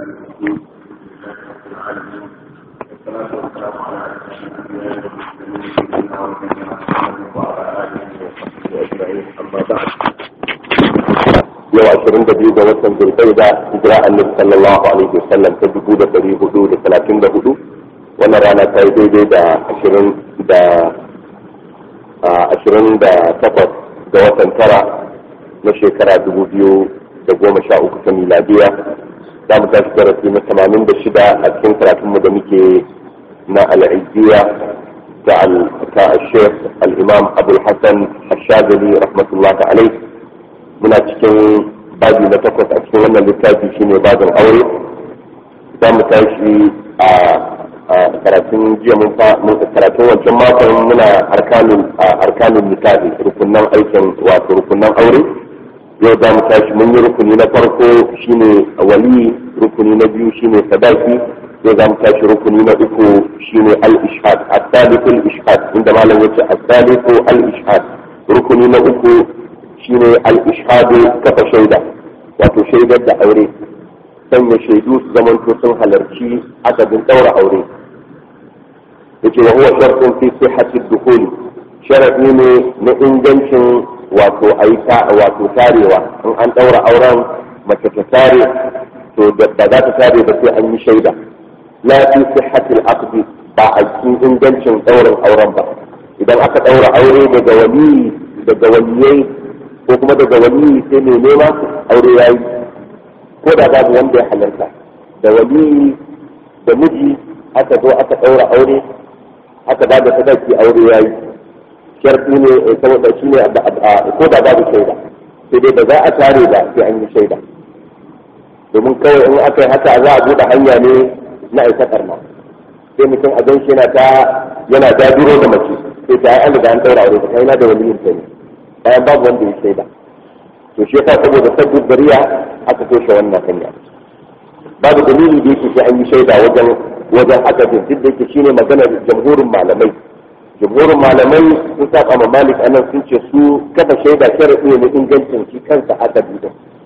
الرحيم العالمين والصلاة والسلام على أشرف الأنبياء والمرسلين سيدنا ونبينا محمد وعلى آله وصحبه أجمعين أما بعد yau ashirin da biyu ga watan zulkaida hijira annabi sallallahu alaihi wasallam ta dubu da dari hudu da talatin da hudu wannan rana ta yi daidai da ashirin da ashirin da takwas ga watan tara na shekara dubu biyu da goma sha uku ta miladiya za mu tashi darasi na tamanin da shida a cikin karatunmu da muke na al'ijiyya ta al-shekh al-imam abul hassan al-shazali rahmatullahi alaihi muna cikin babi na takwas a cikin wannan littafi shine babin aure za mu tashi a karatun jiya mun karatun wancan makon muna harkanin harkanin nikahi rukunan aikin wato rukunan aure yau za mu tashi mun yi rukuni na farko shine wali rukuni na biyu shine sadaki yau za mu tashi rukuni na uku shine al-ishhad as-salisu al-ishhad inda malam yace as-salisu al-ishhad rukuni na uku shine al-ishhadu kafa shaida wato shaidar da aure sanya shaidu su zamanto sun halarci akadin daura aure yace wa huwa shartun fi sihhati dukhuli sharadi ne na ingancin wato aita wato tarewa in an daura auren mace ta tare to da za ta tare ba sai an yi shaida la fi sihhati al-aqdi ba a cikin ingancin daurin auren ba idan aka daura aure daga wali daga waliyai ko kuma daga wani sai mai nema aure ya yi ko da babu wanda ya halarta da wani da miji aka zo aka ɗaura aure aka ba da sadaki aure ya yi sharfi ne saboda shi ne ko da babu shaida sai dai ba za a tare ba sai an yi shaida domin kawai in aka yi haka za a buɗe hanya ne na aika karma sai mutum a gan shi yana ta yana dajiro da mace sai ta yi an da an ɗaura aure ta kai na da wani yin ta ne bayan babu wanda ya shaida to shi yasa saboda sabbin dariya aka toshe wannan hanya babu dalili da yake sai an yi shaida wajen wajen aka duk da yake shine maganar jamhurin malamai jamhurin malamai sun saba ma malik anan sun ce su kafa shaida sharadi ne ingancin shi kansa aka din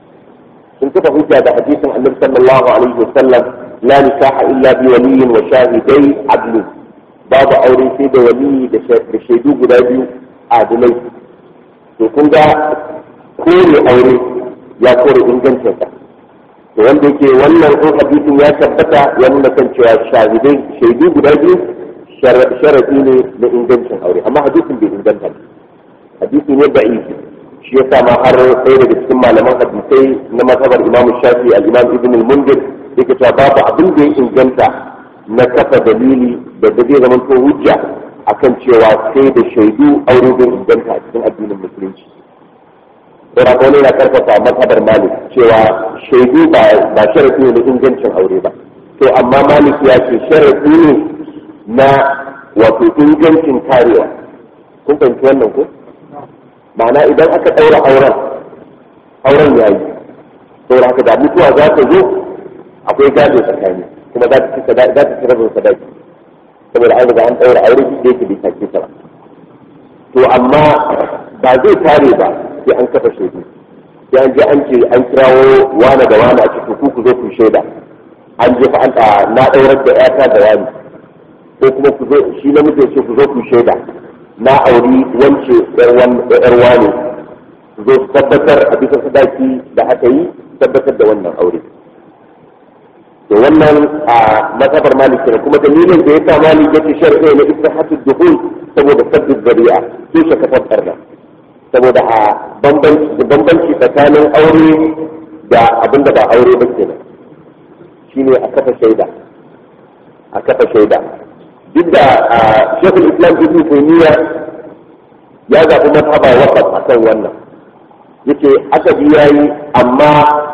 sun kafa hujja da hadisin annabi sallallahu alaihi wasallam la nikaha illa bi waliyin wa shahidai adlu babu aure sai da waliyi da shaidu guda biyu adilai to kun ga kore aure ya kore ingancinsa to wanda yake wannan in hadisin ya tabbata ya nuna kan cewa shahidai shaidu guda biyu sharadi ne na ingancin aure amma hadisin bai inganta ba hadisi ne da isi shi ya sa ma har ɗaya daga cikin malaman hadisai na mazhabar imamu shafi al-imam ibn al-mundir yake cewa babu abin da ya inganta na kafa dalili da da zai zama hujja akan cewa sai da shaidu aure zai inganta a cikin addinin musulunci saboda ko ne na karfafa mazhabar malik cewa shaidu ba ba sharafi ne na ingancin aure ba to amma malik ya ce sharafi ne na wato ingancin karewa kun fahimci wannan ko ma'ana idan aka ɗaura auren auren ya yi saboda haka da mutuwa za ta zo akwai gado tsakani kuma za ta ci rabin sadaki saboda an riga an ɗaura aure duk da yake bai sake ta ba to amma ba zai tare ba sai an kafa shaidu sai an je an ce an kirawo wane da wane a cikin ku ku zo ku shaida an je fa an na ɗaurar da ƴata da wani ko kuma ku zo shi namiji ce ku zo ku shaida na auri wance ƴar wane ku zo su tabbatar a bisa sadaki da aka yi tabbatar da wannan aure to wannan a mazhabar malik ne kuma dalilin da yasa malik yake shar'i na istihatul dukhul saboda sabbin zari'a su shi kafar karna saboda a bambanci bambanci tsakanin aure da abin da ba aure ba kenan shine a kafa shaida a kafa shaida duk da shekul islam ibn taymiya ya zaɓi mazhaba waqaf akan wannan yace aka bi yayi amma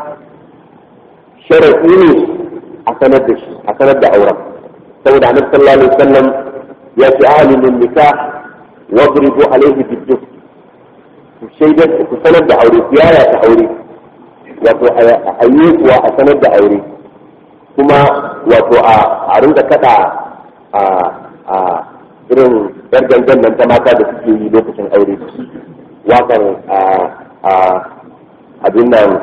sharaɗi ne a sanar da shi a sanar da auren saboda annabi sallallahu alaihi wasallam ya ce alimin nikah wadribu alaihi biddu ku shaidar ku sanar da aure ku yaya ta aure wato a yi kuwa a sanar da aure kuma wato a rinka kada a a irin yar gangan nan ta mata da suke yi lokacin aure wakar a a abin nan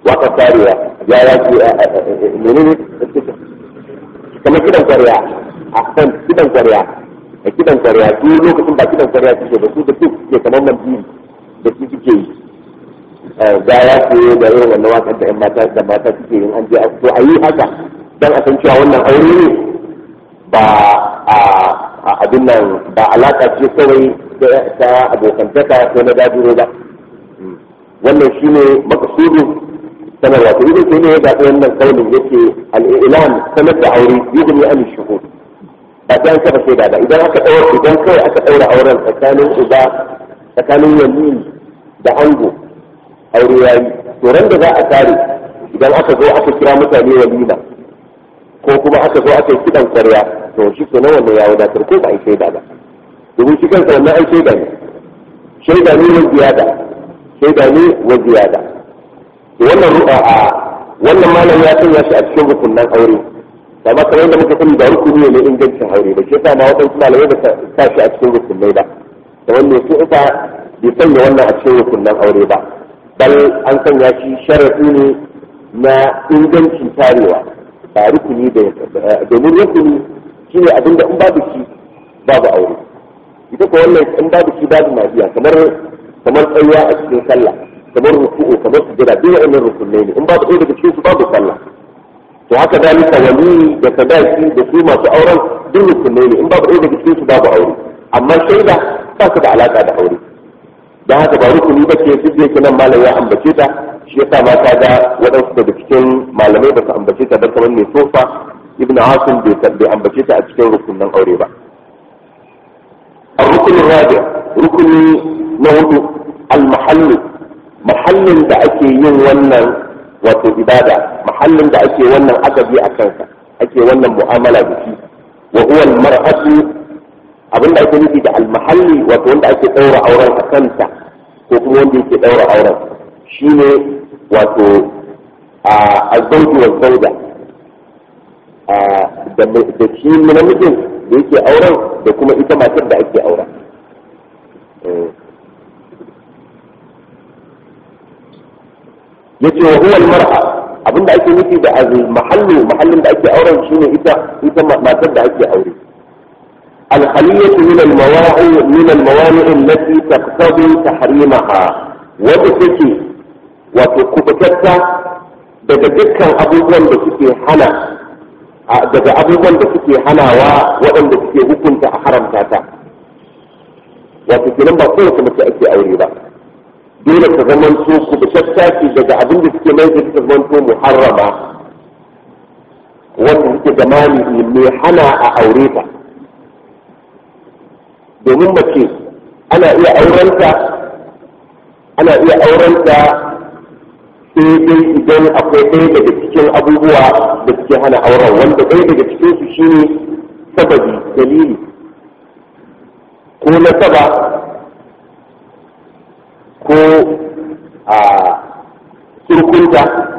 waka tarewa ya ya ce menene kamar kidan kwarya a kan kidan kwarya a kidan kwarya su lokacin ba kidan kwarya suke ba su da su suke kamar nan biyu da su suke yi da ya ce da irin wannan wakan da yan mata da mata suke yin an je a to a yi haka dan a san cewa wannan aure ne ba a abin nan ba alaka ce kawai ta abokantaka ko na dajiro ba wannan shine makasudin sanarwa to idan sai ne ya zaɓi wannan kaunin yake al'ilan sanar da aure yugni an shuhud ba ta kafa shaida ba idan aka ɗaura idan kawai aka ɗaura auren tsakanin uba tsakanin yamin da ango aure yayi to ran da za a tare idan aka zo aka kira mutane walima ko kuma aka zo aka yi kiɗan kwarya to shi ke nan wannan ya wadatar ko ba a yi shaida ba domin shi kansa wannan ai shaida ne shaida ne wa ziyada shaida ne wa ziyada wannan ru'a a wannan malam ya sanya shi a cikin rukunan aure amma kamar yadda muka sani ba rukuni ne ingancin aure ba shi yasa ma waɗansu malamai ba sa shi a cikin rukunai ba da wanda su ita bai sanya wannan a cikin rukunan aure ba bal an sanya shi sharafi ne na ingancin tarewa ba rukuni da domin rukuni shine abinda in babu shi babu aure ita ko wannan in babu shi babu mafiya kamar kamar tsayuwa a cikin sallah kamar ruku'u kamar sujada duk wa'annan rukunai ne in babu ɗaya daga cikin su babu sallah to haka dalika wali da sadaki da su masu auren duk rukunai ne in babu ɗaya daga cikin su babu aure amma shaida ba su da alaka da aure dan haka ba rukuni ba ce duk da yake nan malam ya ambace ta shi yasa ma ta ga waɗansu daga cikin malamai ba su ambace ta ba kamar mai sofa ibnu asim bai ambace ta a cikin rukunan aure ba الركن الرابع ركن نوت المحل محل da ake yin wannan wato ibada mahallin da ake wannan adabi a kansa ake wannan mu'amala da shi wa huwa al-mar'atu abinda ake nufi da al-mahalli wato wanda ake daura auren a kanta ko kuma wanda yake daura auren shine wato a zauji wa zauda da shi namijin da yake auren da kuma ita matar da ake auren yace wa huwa al-mar'a abinda ake nufi da al-mahallu mahallin da ake auren shine ita ita matar da ake aure al-khaliyatu min al-mawa'i min al-mawani' allati taqtadi tahrimaha wadda take wato kubutatta daga dukkan abubuwan da suke hana daga abubuwan da suke hanawa waɗanda suke hukunta a haramta ta wato kenan ba kowace mace ake aure ba dole ta zama to ku da tattaki daga abin da suke mai da ta zama to muharrama wanda suke da mani mai hana a aure ta domin mace ana iya aurenta ana iya aurenta sai dai idan akwai ɗaya daga cikin abubuwa da suke hana auren wanda ɗaya daga cikin su shine sababi dalili ko nasaba ko a surkunta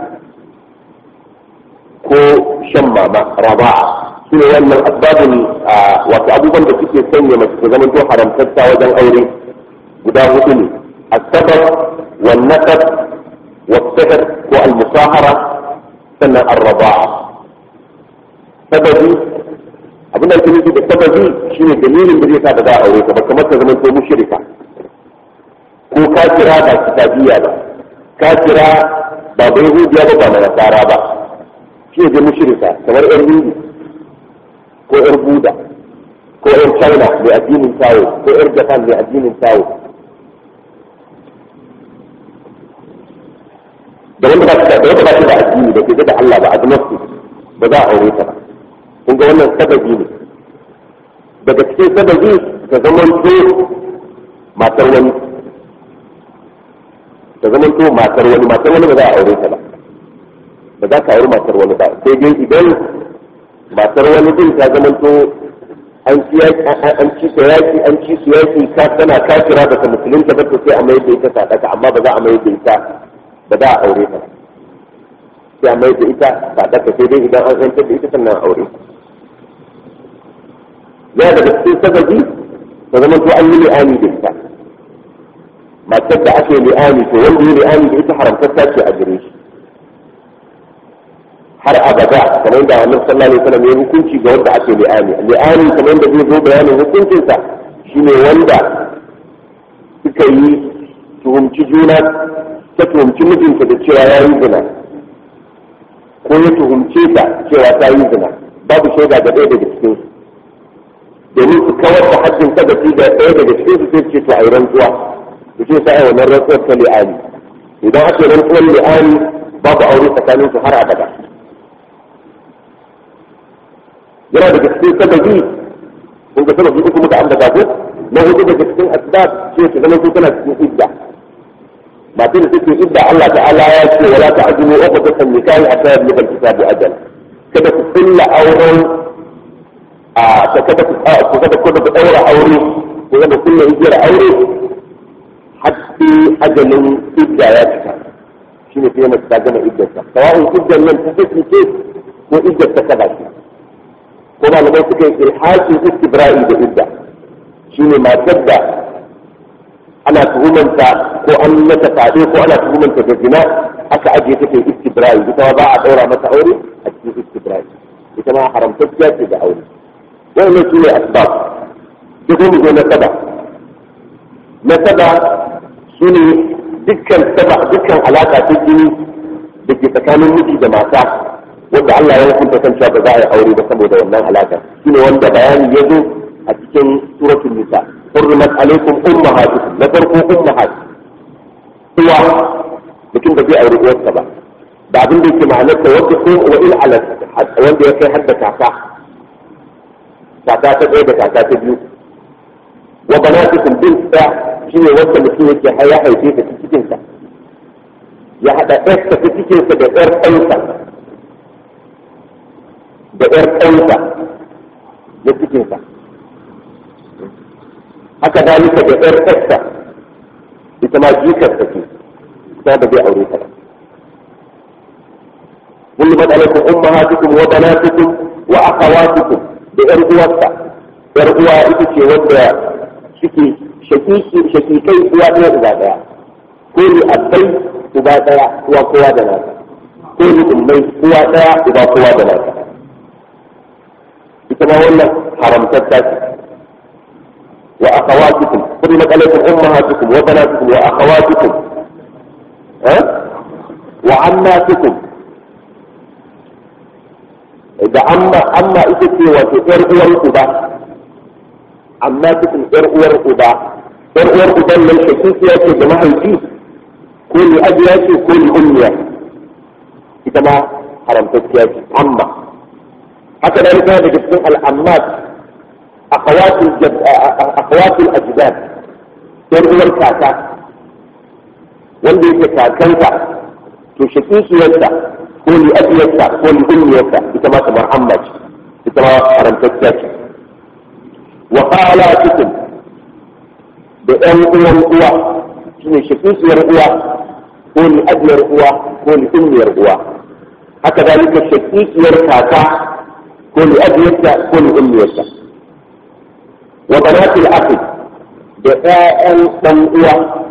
ko shan mama raba'a su ne wannan asbabin wato abubuwan da suke sanya mace ta zama to haramtatta wajen aure guda hudu ne asabar wan nasab والسحر والمصاهرة سنة الرضاعة سببي abin da ake nufi da sababi shine dalilin da zai sa da za a aure ka ba kamar ta zama ko mushrika ko kafira ba kitabiya ba kafira ba bai hudiya ba ba nasara ba shi ne mushrika kamar yar hindu ko yar buda ko yar china mai addinin tawo ko yar japan mai addinin tawo da wanda ba shi da wanda ba shi da addini da ke da Allah ba agnostic ba za a aure ta ba kun ga wannan sababi ne daga cikin sababi ta zaman to matar wani ta zaman to matar wani matar wani ba za a aure ta ba ba za ka aure matar wani ba sai dai idan matar wani din ta zaman to an ci an ci ta yaki an ci su yaki ka tana kafira ba ta musulunta ba to sai a mai da ita sadaka amma ba za a mai da ita ba za a aure ta sai a mai da ita ba ta sai dai idan an yantar da ita sannan aure ya daga cikin sababi ta zama to an yi li'ani da ita matar da ake li'ani to wanda yi li'ani da ita haramtacce ce a gare shi har abada kamar da annabi sallallahu alaihi wasallam ya hukunci ga wanda ake li'ani li'ani kamar da zai zo bayanin hukuncinsa shine wanda suka yi tuhumci juna ta tuhumci mijinta da cewa ya yi zina ko ya tuhumce ta cewa ta yi zina babu shaida ga ɗaya daga cikin su domin su kawar da haddin sadafi da ɗaya daga cikin su sai ce to a yi rantsuwa da ce sa wannan rantsuwar ta li'ani idan ake rantsuwar li'ani babu aure tsakanin su har abada yana daga cikin sababi kun ga sababi uku muka ambata ko na hudu daga cikin asbab ce su zama su tana cikin idda masu da suke idda Allah ta'ala ya ce wala ta'jilu uqdatan nikahi hatta yablugha al-kitabu ajal kada ku kulla auren a ta kada ku ku kada ku da daura aure ku kada kulla igiyar aure hatta ajalin idda ya cika shine sai mace ta gama iddarsa sawa'un iddar nan ta saki ce ko iddar ta kaba ce ko malamai suka yi ilhakin istibra'i da idda shine matar da ana tuhumanta ko an mata fade ko ana tuhumanta da zina aka ajiye ta kai istibra'i ita ba a daura mata aure a cikin istibra'i ita ma haramtacciya ce da aure wannan su ne asbab duk mu zo na saba na saba su ne dukkan saba dukkan alaka ta jini da ke tsakanin miji da mata wanda Allah ya hukunta kan cewa ba za a yi aure ba saboda wannan alaka shine wanda bayani ya zo a cikin suratul nisa حرمت عليكم امهاتكم لا تركوا امهات uwa mutum da zai auri uwarsa ba da abin da yake ma'anar ta wanda ko wa il ala wanda ya kai hadda kaka kaka ta ɗaya da kaka ta biyu wa banatukum bin ta shine wanda mutum yake ya haife ta cikin sa ya hada ɗarsa ta cikin sa da ɗar ɗansa da ɗar ɗansa na cikin sa haka dalika da ƴar ƙasta ita ma jikar ta ce ta ba zai aure ta ba ظلمت عليكم امهاتكم وبناتكم واخواتكم da ƴar uwarsa ƴar uwa ita ce wanda suke shakiki shakikai uwa ɗaya uba ɗaya ko ni abbai uba ɗaya uwa kowa da nasa ko ni ummai uwa ɗaya uba kowa da nasa ita ma wannan haramtatta ce وأخواتكم حرمت عليكم أمهاتكم وبناتكم وأخواتكم ها وعماتكم إذا أما أما إتتي وتئر أور أبا عماتكم إر أور أبا إر أور أبا من شكيكية جماعة الجيس كل أبياتي كل أمية إذا ما حرمتك عمة هكذا هذا جسم الأمات أخوات الجد... أخوات الأجداد يرغب كاكا wanda yake kakanta to shakikiyarsa ko li abiyarsa ko li ummiyarsa ita ma kamar amma ce ita ma karantacciya ce wa khalatukum da ɗan uwan uwa shine shakikiyar uwa ko li abiyar uwa ko li ummiyar uwa haka dalika shakikiyar kaka ko li abiyarsa ko li ummiyarsa wa banatul akhi da ƴaƴan ɗan uwa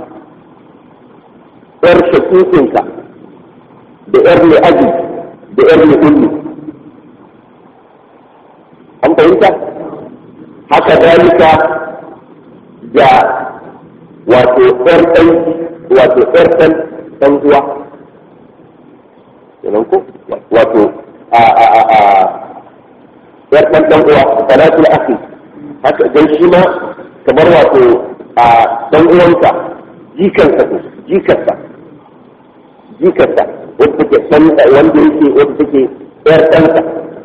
ƴar shakikinka da ƴar li'aji da ƴar li'ulli an fahimta haka dalika da wato ƴar ɗan wato ƴar ɗan ɗan uwa kenan ko wato a a a a ƴar ɗan ɗan uwa banatul akhi haka dan shi ma kamar wato a dan uwanka jikansa ko jikarsa jikarsa wanda take dan wanda yake wanda take yar ɗansa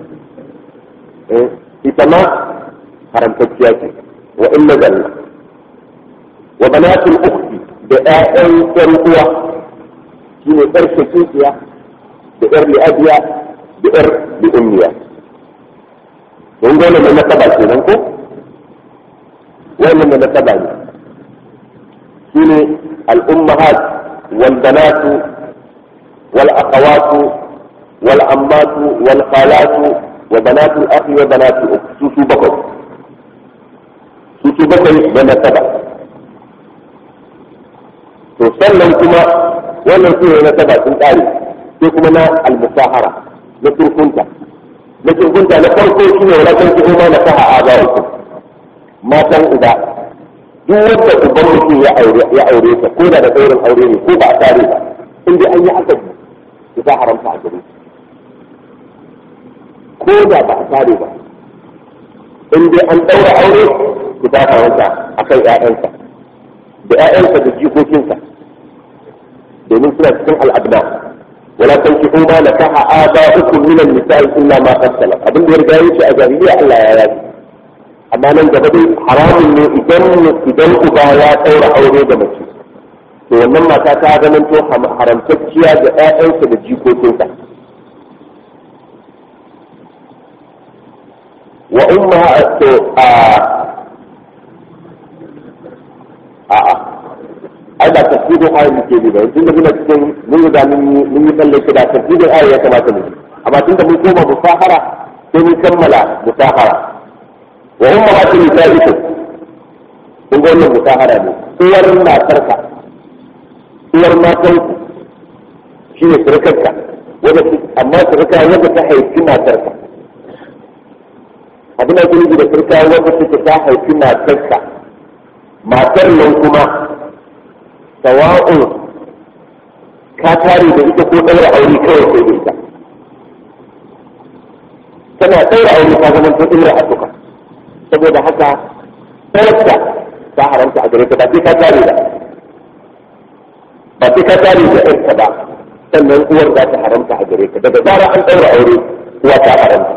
ita ma haramtacciya ce wa illa zalla wa banatul ukhti da ƴaƴan ƴan uwa shine ƴar shakikiya da ƴar li'abiya da ƴar li'ummiya don dole ne na saba kenan ko wannan da nasaba ne su ne al'ummahat wal banatu wal akhawatu wal ammatu wal khalatu wa banatu akhi wa banatu su su bakwai su su bakwai da nasaba to sannan kuma wannan su ne nasaba sun kare sai kuma na al-musahara na surkunta na surkunta na farko shi ne wala kan kuma na kaha abarukum matan uba duk wanda uban mutum ya aure ya aure ta ko da da saurin aure ne ko ba a tare ba in dai an yi haka ki ta haramta a gare ko da ba a tare ba in dai an daura aure ki ta haramta akan ƴaƴansa da ƴaƴansa da jikokinsa domin suna cikin al'adna wala tankihu ma nakaha aba'ukum min an-nisa'i illa ma qad salaf abin da ya riga yake a jahiliya Allah ya yaji amma nan gaba dai haramun ne idan idan uba ya ɗaura aure da mace to wannan mata ta zama to haramtacciya da ƴaƴansa da jikokinsa wa umma to a a a ai ba tafsirin ayat muke bi ba tun da muna cikin mun yi da mun yi tsalle da tafsirin ayat ya kamata mu amma tun da mun koma musahara sai mun kammala musahara wa ummahatu nisaikum kun ga wannan musahara ne uwar matarka uwar matarku shine surukarka wanda amma surka wanda ta haifi matarka abin da kuma da surka wanda take ta haifi matarka matar nan kuma sawa'un ka tare da ita ko ɗaura aure kawai sai da ita tana ɗaura aure ta zama ta ɗaura a duka saboda haka ɗaurarta ta haramta a gare ka ba sai ka tare da ba sai ka tare da ɗarka ba sannan uwar za ta haramta a gare ka daga zara an ɗaura aure uwa ta haramta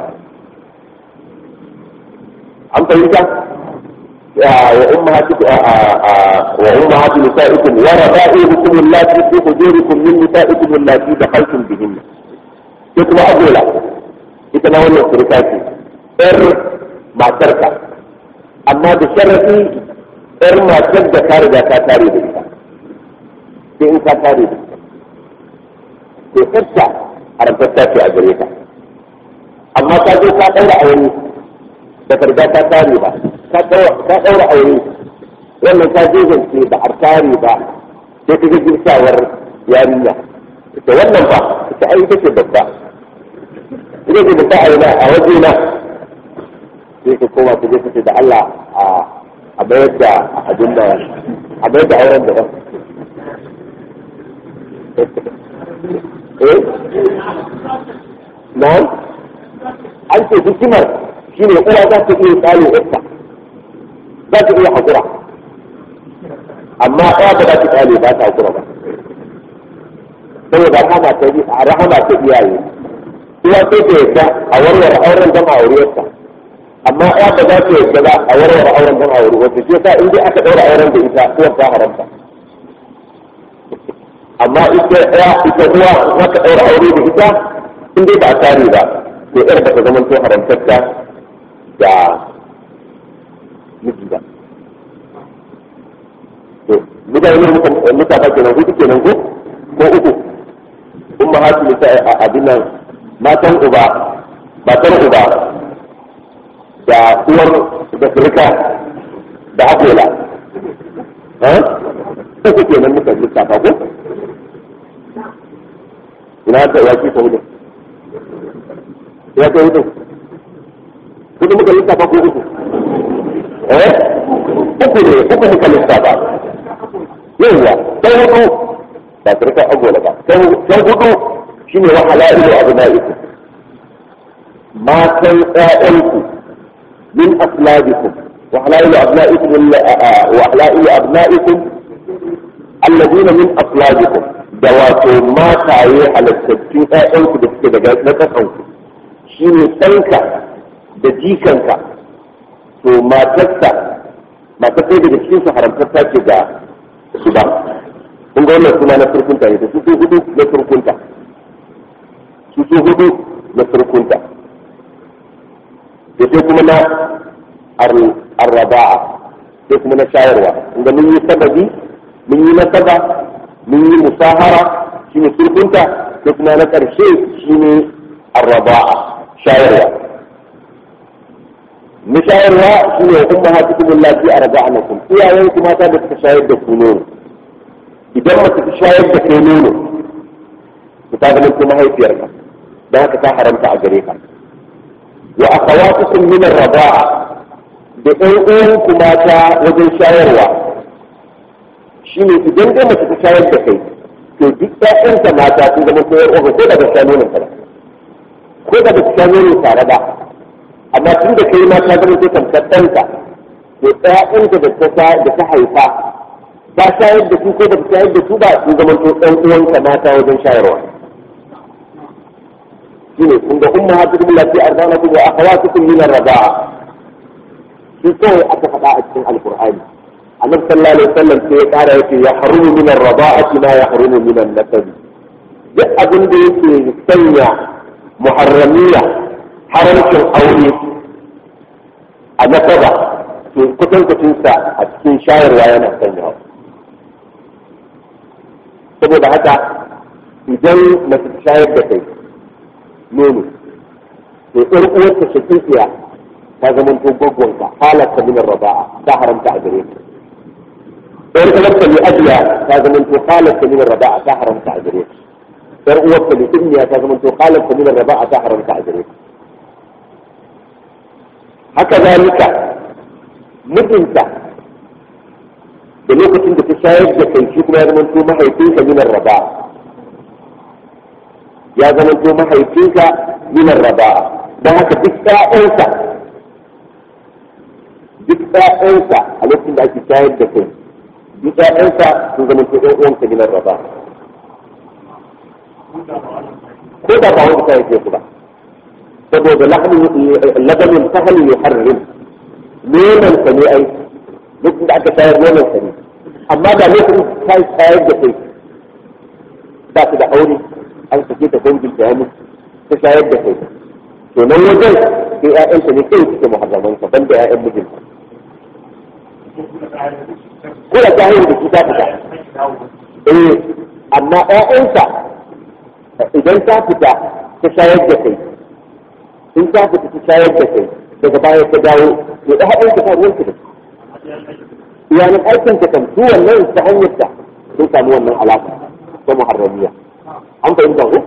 an fahimta وأمهاتكم وأمهات نسائكم وربائبكم اللاتي في حجوركم من نسائكم اللاتي دخلتم بهن. يكما أقول ita ma wannan surka ce ‘yar matarka amma da sharafi ‘yar matar da ka riga ka tare da ita sai in ka tare da ita to ‘yarta haramtatta ce a gare ka amma ka zo ka ɗaura aure da ka riga ka tare ba ka ɗaura aure wannan ka je zance ba a tare ba sai ka ga girsawar yarinya ita wannan ba ita ai ita ce babba ina ce da ta'ayi a waje na sai ka koma ka je ka ce da Allah a bayar da abin da a bayar da auren da ba eh na an ce hikimar shine uwa za ta iya tsalo ita za ta iya hakura amma ɗaya ba za ta tsale ba ta hakura ba saboda rahama ta rahama ta iyaye uwa sai ta yadda a warware auren don a auriyarsa amma ya ba za ta yadda ba a warware auren don a aure wata ce sa in dai aka ɗaura auren da ita uwar ta haramta amma ita ya ita uwa za ka ɗaura aure da ita in dai ba a tare ba to yar ba ta zama to haramtarta da miji ba to mutane mutane kenan hudu kenan ko ko uku umma hatu abin nan matan uba matan uba da uwar da firka da akola ta su ke nan muka lissafa ko ina ta ya ce ta hudu ya ta hudu hudu muka lissafa ko uku eh uku ne uku muka lissafa yawwa ta hudu ba firka agola ba ta hudu shine wa halailu abnaikum matan ƴaƴanku min aslabikum wa halailu abnaikum wa halailu abnaikum alladina min aslabikum da wato mataye halattattun ƴaƴanku da suke daga na ƙasanku shine ɗanka da jikanka to matarsa matar sai daga cikin su haramtarta ce ga su ba kun ga wannan suna na surkunta ne da su hudu na surkunta su su hudu na surkunta da sai kuma na arraba'a sai kuma na shayarwa inda mun yi sababi mun yi nasaba mun yi musahara shine surkunta sai kuma na ƙarshe shine arraba'a shayarwa na shayarwa shine wa umma hatukum allati arba'anakum iyayen kuma mata da suka shayar da ku nono idan mace ta shayar da kai nono ta zama kuma mahaifiyarka da haka ta haramta a gare ka wa akhawatukum min ar-raba'a da ɗan uwanku mata wajen shayarwa shine idan dai mace ta shayar da kai to duk ƴaƴanta mata sun zama koyar uwa ko da ba ta nonon ba ko da ba ta nonon tare ba amma tun da kai ma ta zama ta tamkar ɗanka to ƴaƴanta da ta da ta haifa ba shayar da su ko ba ta shayar da su ba sun zama to ɗan uwanka mata wajen shayarwa shine kun ga umma hatu lati arzanakum wa akhawatukum min ar-raba'a shi kawai aka faɗa a cikin alqur'ani annabi sallallahu alaihi wasallam sai ya ƙara yake ya harumu min ar-raba'ati ma ya harumu min an-nasab duk abin da yake sanya muharramiya haramcin aure a nasaba to kutankucinsa a cikin shayarwa yana sanyawa saboda haka idan mace ta shayar da kai nono to ɗan uwarta shakikiya ta zama to gwaggonka halatta min raba'a ta haramta a gare ka ɗan uwarta ne ajiya ta zama to halatta min raba'a ta haramta a gare ka ɗan uwarta ne ummiya ta zama to halatta min raba'a ta haramta a gare ka haka zalika mijinta da lokacin da ta shayar da kai shi kuma ya zama to mahaifinka min raba'a ya zama to mahaifinka minar raba don haka duk ƴaƴansa duk ƴaƴansa a lokacin da ake shayar da kai duk ƴaƴansa sun zama to ɗan uwanka minar raba ko da ba wani ta yake su ba saboda labanin sahalin ya harrin nonon sa ne ai lokacin da aka shayar nonon sa ne amma da lokacin ta shayar da kai ba su da aure an sake ta dangin ta ya ta shayar da kai to nan wajen sai ƴaƴanta ne kai suke muharraman ka banda ƴaƴan mijinta ko da ta hanyar da shi ta fita eh amma ƴaƴanta idan ta fita ta shayar da kai in ta fita ta shayar da kai daga baya ta dawo to da haɗin ta ruwan ta da iyalan aikin ta kan su wannan ta hanyar ta sun samu wannan alaƙa ta muharramiya an fahimta ko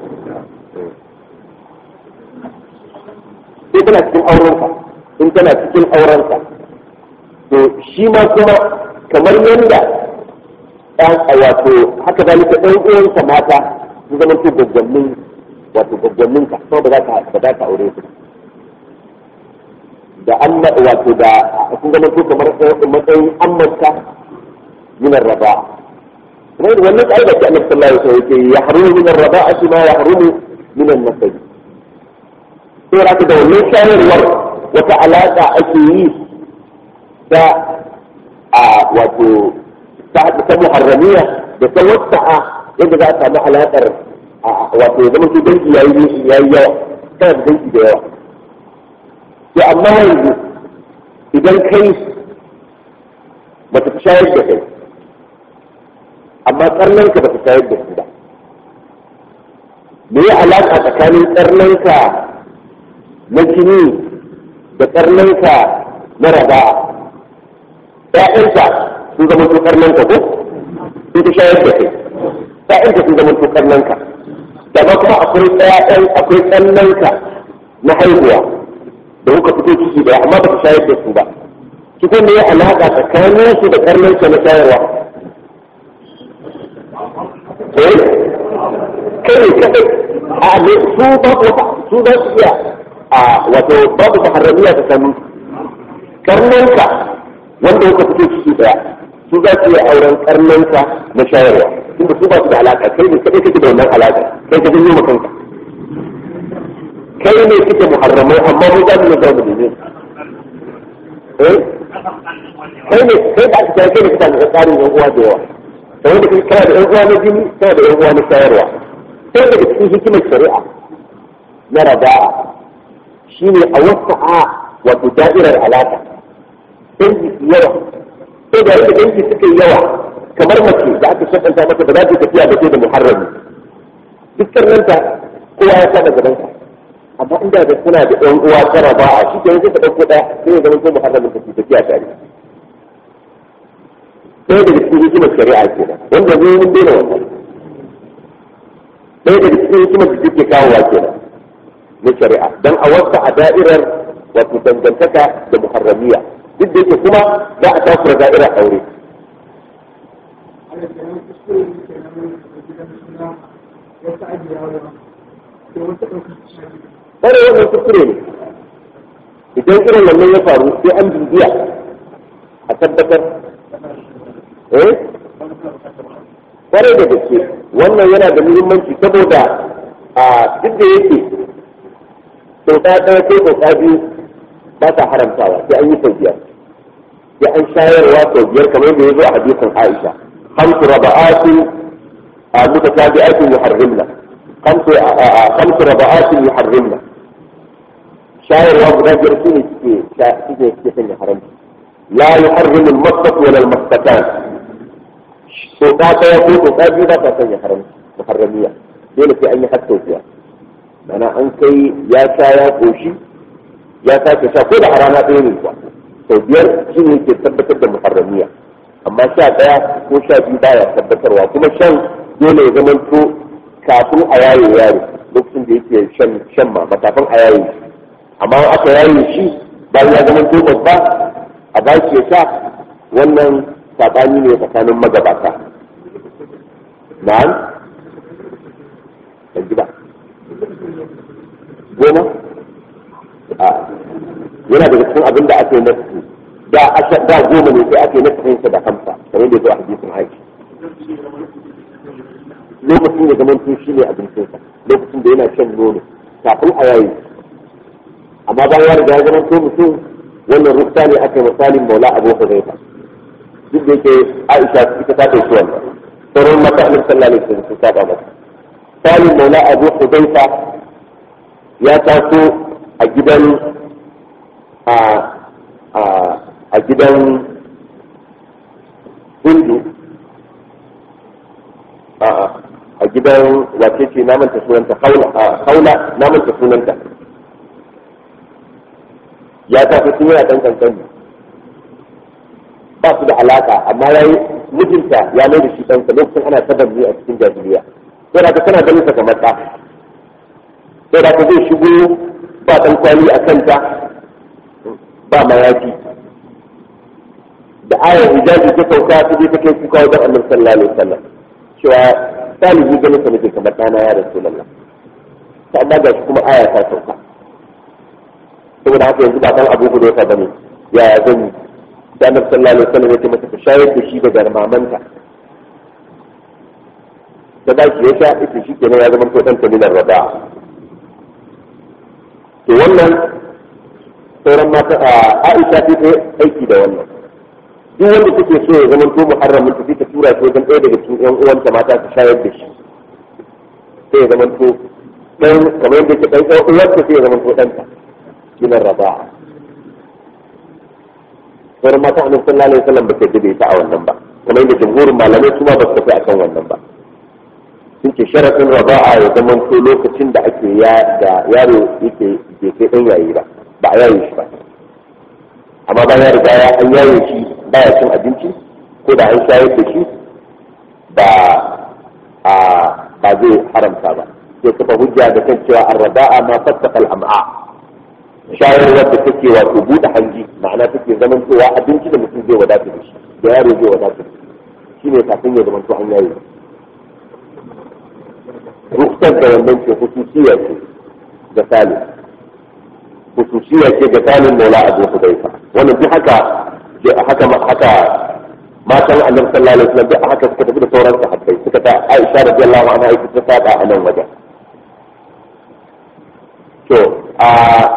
sai tana cikin aurenka in tana cikin aurenka to shi ma kuma kamar yadda ɗan wato haka zalika ɗan uwanka mata su zama su gaggamin wato gaggamin ka kuma ba za ka ba za ka aure su da amma wato da sun zama su kamar matsayin ammarka min raba kuma wannan ƙa'ida ce annabi sallallahu alaihi wasallam yake ya harumu min ar-raba'ati ma ya harumu min an-nasab sai raka da wannan shayarwar wata alaƙa ake yi da a wato ta ta muharramiya da ta wasa'a yadda za a samu alaƙar wato ya zama su dangi yayi yayi yawa kana da dangi da yawa to amma yanzu idan kai bata ta shayar da kai amma karnanka ba ta shayar da su ba me ya alaƙa tsakanin karnanka na jini da karnanka na raba ‘ya'yanka sun zama to karnanka ko sun ta shayar da kai ‘ya'yanka sun zama to karnanka daga kuma akwai ‘ya'yan akwai karnanka na haihuwa da kuka fito ciki da amma ba ta shayar da su ba cikin ne ya alaƙa tsakanin su da karnanka na shayarwa eh kai kadai a ne su ba su za su iya a wato babu muharramiya ta sanu karnanka wanda kuka fito ciki daya su za su yi auren karnanka na shayarwa tunda su ba su da alaka kai ne kadai kake da wannan alaka kai ka janyo kanka kai ne kike muharramai amma mu za mu ne zamu ne eh kai ne kai da aka kai ne kika da tsarin yan uwa da yawa da wanda kai kana da yan uwa na jini kana da yan uwa na shayarwa sai daga cikin hikimar shari'a na raba'a shine a wasa'a wato da'irar alaka dangi su yawa sai da yadda dangi suka yi yawa kamar mace da aka shakanta mata ba za ta tafiya da ke da muharrami dukkan nanta kowa ya saba gabanta amma inda da suna da ɗan uwa tara ba a shi kenan sai ka ɗauko ɗaya sai ya zama ko muharramin ta tafiya tare sai daga cikin hikimar shari'a kenan wanda zai mun daina wannan ɗaya daga cikin hikimar da take kawowa kenan na shari'a don a wasa a da'irar wato dangantaka da muharramiya duk da yake kuma za a takura da'irar aure Kare wannan kuskure ne idan irin wannan ya faru sai an bibiya a tabbatar eh kwarai da gaske wannan yana da muhimmanci saboda a duk da yake sauka ɗaya ko sauka biyu ba ta haramtawa sai an yi sau biyar sai an shayarwa sau biyar kamar da ya zo a hadisin Aisha hamsu raba'atin a mutatabi'atin yuharrimna hamsu hamsu raba'atin yuharrimna shayarwa guda biyar su ne suke suke suke sanya haramci la yuharrimu al-masfat wala al-masfatan sauka ɗaya ko sauka biyu ba ta sanya haramci muharramiya dole sai an yi har sau biyar mana an kai ya sha ya koshi ya sake sha ko da a rana ɗaya ne kuwa sau biyar shi ne ke tabbatar da muharramiya amma sha ɗaya ko sha biyu baya tabbatarwa kuma shan dole ya zama to kafin a yaye yaro lokacin da yake shan shan ma kafin a yaye shi amma aka yaye shi bayan ya zama to babba a ba shi ya sha wannan saɓani ne tsakanin magabata na'am ban ji ba goma a yana daga cikin abin da ake nasu da aka da goma ne sai ake nasu sa da hamsa kamar da zo a hadisin aiki lokacin da zaman tun shi ne abincinsa lokacin da yana shan nono kafin a yayi amma bayan ya riga ya zama to mutum wannan rufta ne aka misalin maula abu huzaifa duk da yake aisha ita ta ɗauki wannan sauran mata annabi sallallahu alaihi wasallam sun saba masa salim maula abu huzaifa ya taso a gidan a gidan hindu a gidan wace ce namanta sunanta haula namanta sunanta ya taso sun yana ɗan kankani ba su da alaka amma ya yi mijinta ya mai da shi ɗansa lokacin ana tabanni a cikin jahiliya sai da tana ganin sa kamar ɗa sai da zai shigo ba ɗan kwali a kanta ba mayafi da ayar hijabi ta sauka ta je ta kai kuka wajen annabi sallallahu alaihi wasallam cewa salihu ganin sa nake kamar ɗana ya rasulullah ta amma ga shi kuma aya ta sauka saboda haka yanzu ba kan abu gudu ya bane ya zan yi da annabi sallallahu alaihi wasallam ya ce masa ta shayar da shi daga mamanta da ba shi ya sha ita shi kenan ya zama to dan tamilar rada to wannan sauran mata a Aisha ta ta aiki da wannan duk wanda take so ya zama to muharramin ta ta tura shi wajen ɗaya daga cikin ƴan uwanta mata ta shayar da shi sai ya zama to dan kamar yadda ke dan ƴan uwarta sai ya zama to ɗanta gidan rada sauran mata annabi sallallahu alaihi wasallam ba ta dabe ta a wannan ba kamar yadda jumhurin malamai su ma ba su tafi akan wannan ba sun ce sharafin raba'a ya zama to lokacin da ake ya da yaro yake bai kai dan yayi ba ba a yaye shi ba amma ba ya riga ya an yaye shi baya cin abinci ko da an shayar da shi ba a ba zai haramta ba sai kafa hujja da kan cewa arraba'a ma fattaqa al-am'a shayarwar da take wato buɗe hanji ma'ana take zaman cewa abinci da mutum zai wadata da shi da yaro zai wadata da shi ne kafin ya zama to an yaye ruksar da wannan ce hususiya ce ga salim hususiya ce ga salim maula abu hudaifa wannan duk haka haka haka matan annabi sallallahu alaihi wasallam duk haka suka tafi da sauran sahabbai suka ta Aisha radiyallahu anha ita ta saba a nan wajen to a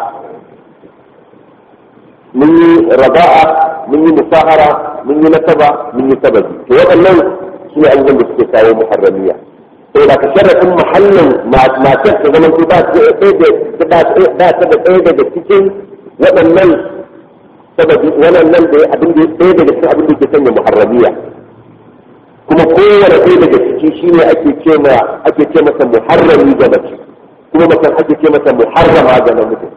mun yi raba'a mun yi musahara mun yi nasaba mun yi sababi to waɗannan su ne abubuwan da suke kawo muharramiya to da ka sharafin mahallin matar ta zama ba ta da ɗaya daga cikin waɗannan sababi waɗannan da abin da ɗaya daga cikin abin da ke sanya muharramiya kuma kowane ɗaya daga ciki shine ake ce ma ake ce masa muharrami ga mace kuma mutum ake ce masa muharrama ga namiji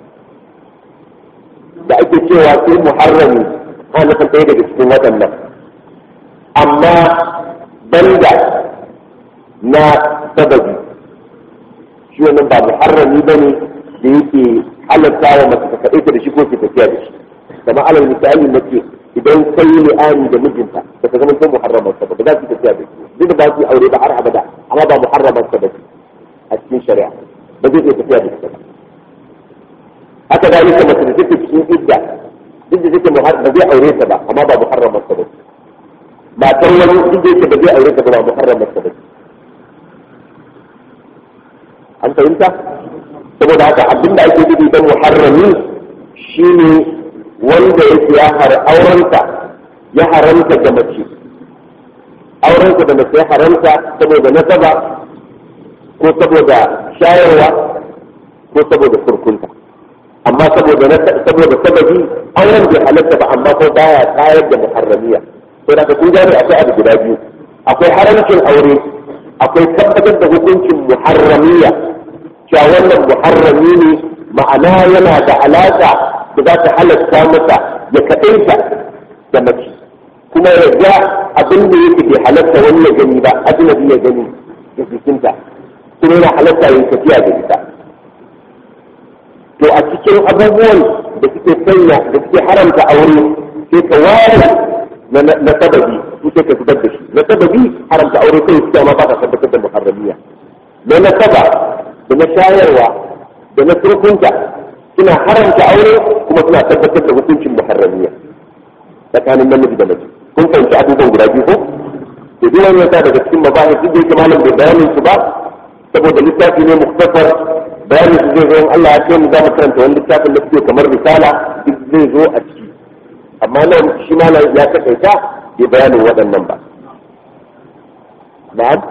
da ake cewa sai muharrami ana nufin ɗaya daga cikin waɗannan amma banda na sababi shi wannan ba muharrami ba ne da yake halatta wa mace ta kaɗaita da shi ko ke tafiya da shi kamar alal misali mace idan kai li'ani da mijinta ba ta zama ko muharramar sa ba ba za su tafiya da shi duk da ba su aure ba har abada amma ba muharramar sa ba a cikin shari'a ba zai iya tafiya da shi ba haka da yake mace da take cikin idda duk da take ba zai aure ta ba amma ba muharramar sa ba matar wani duk da yake ba zai aure ta ba ba muharramar sa ba an fahimta saboda haka abin da ake nufi don muharrami shine wanda yake ya har aurenta ya haramta da mace aurensa da mace ya haramta saboda nasaba ko saboda shayarwa ko saboda surkunta amma saboda saboda sababi auren bai halatta ba amma ko baya tayar da muharramiya sai da kun gane akwai abu guda biyu akwai haramcin aure akwai tabbatar da hukuncin muharramiya cewa wannan muharrami ne ma'ana yana da alaƙa da za ta halatta masa ya kaɗaita da mace kuma ya ga abin da yake bai halatta wani ya gani ba ajnabi ya gani da jikinta kuma yana halatta ya tafiya da ita to a cikin abubuwan da suke sanya da suke haramta aure sai ka ware na sababi su sai ka zubar da shi na sababi haramta aure kai su ma ba ka tabbatar da muharramiya na nasaba da na shayarwa da na turkunta suna haramta aure kuma suna tabbatar da hukuncin muharramiya tsakanin namiji da mace kun fahimci abubuwan guda biyu ko to duk wani yasa daga cikin mabahis duk da yake malam bai bayanin su ba saboda littafi ne muktasar bayanin su zai zo in Allah ya ce mu za mu karanta wani littafin da suke kamar risala duk zai zo a ciki amma nan shi malam ya takaita bai bayanin waɗannan ba na'am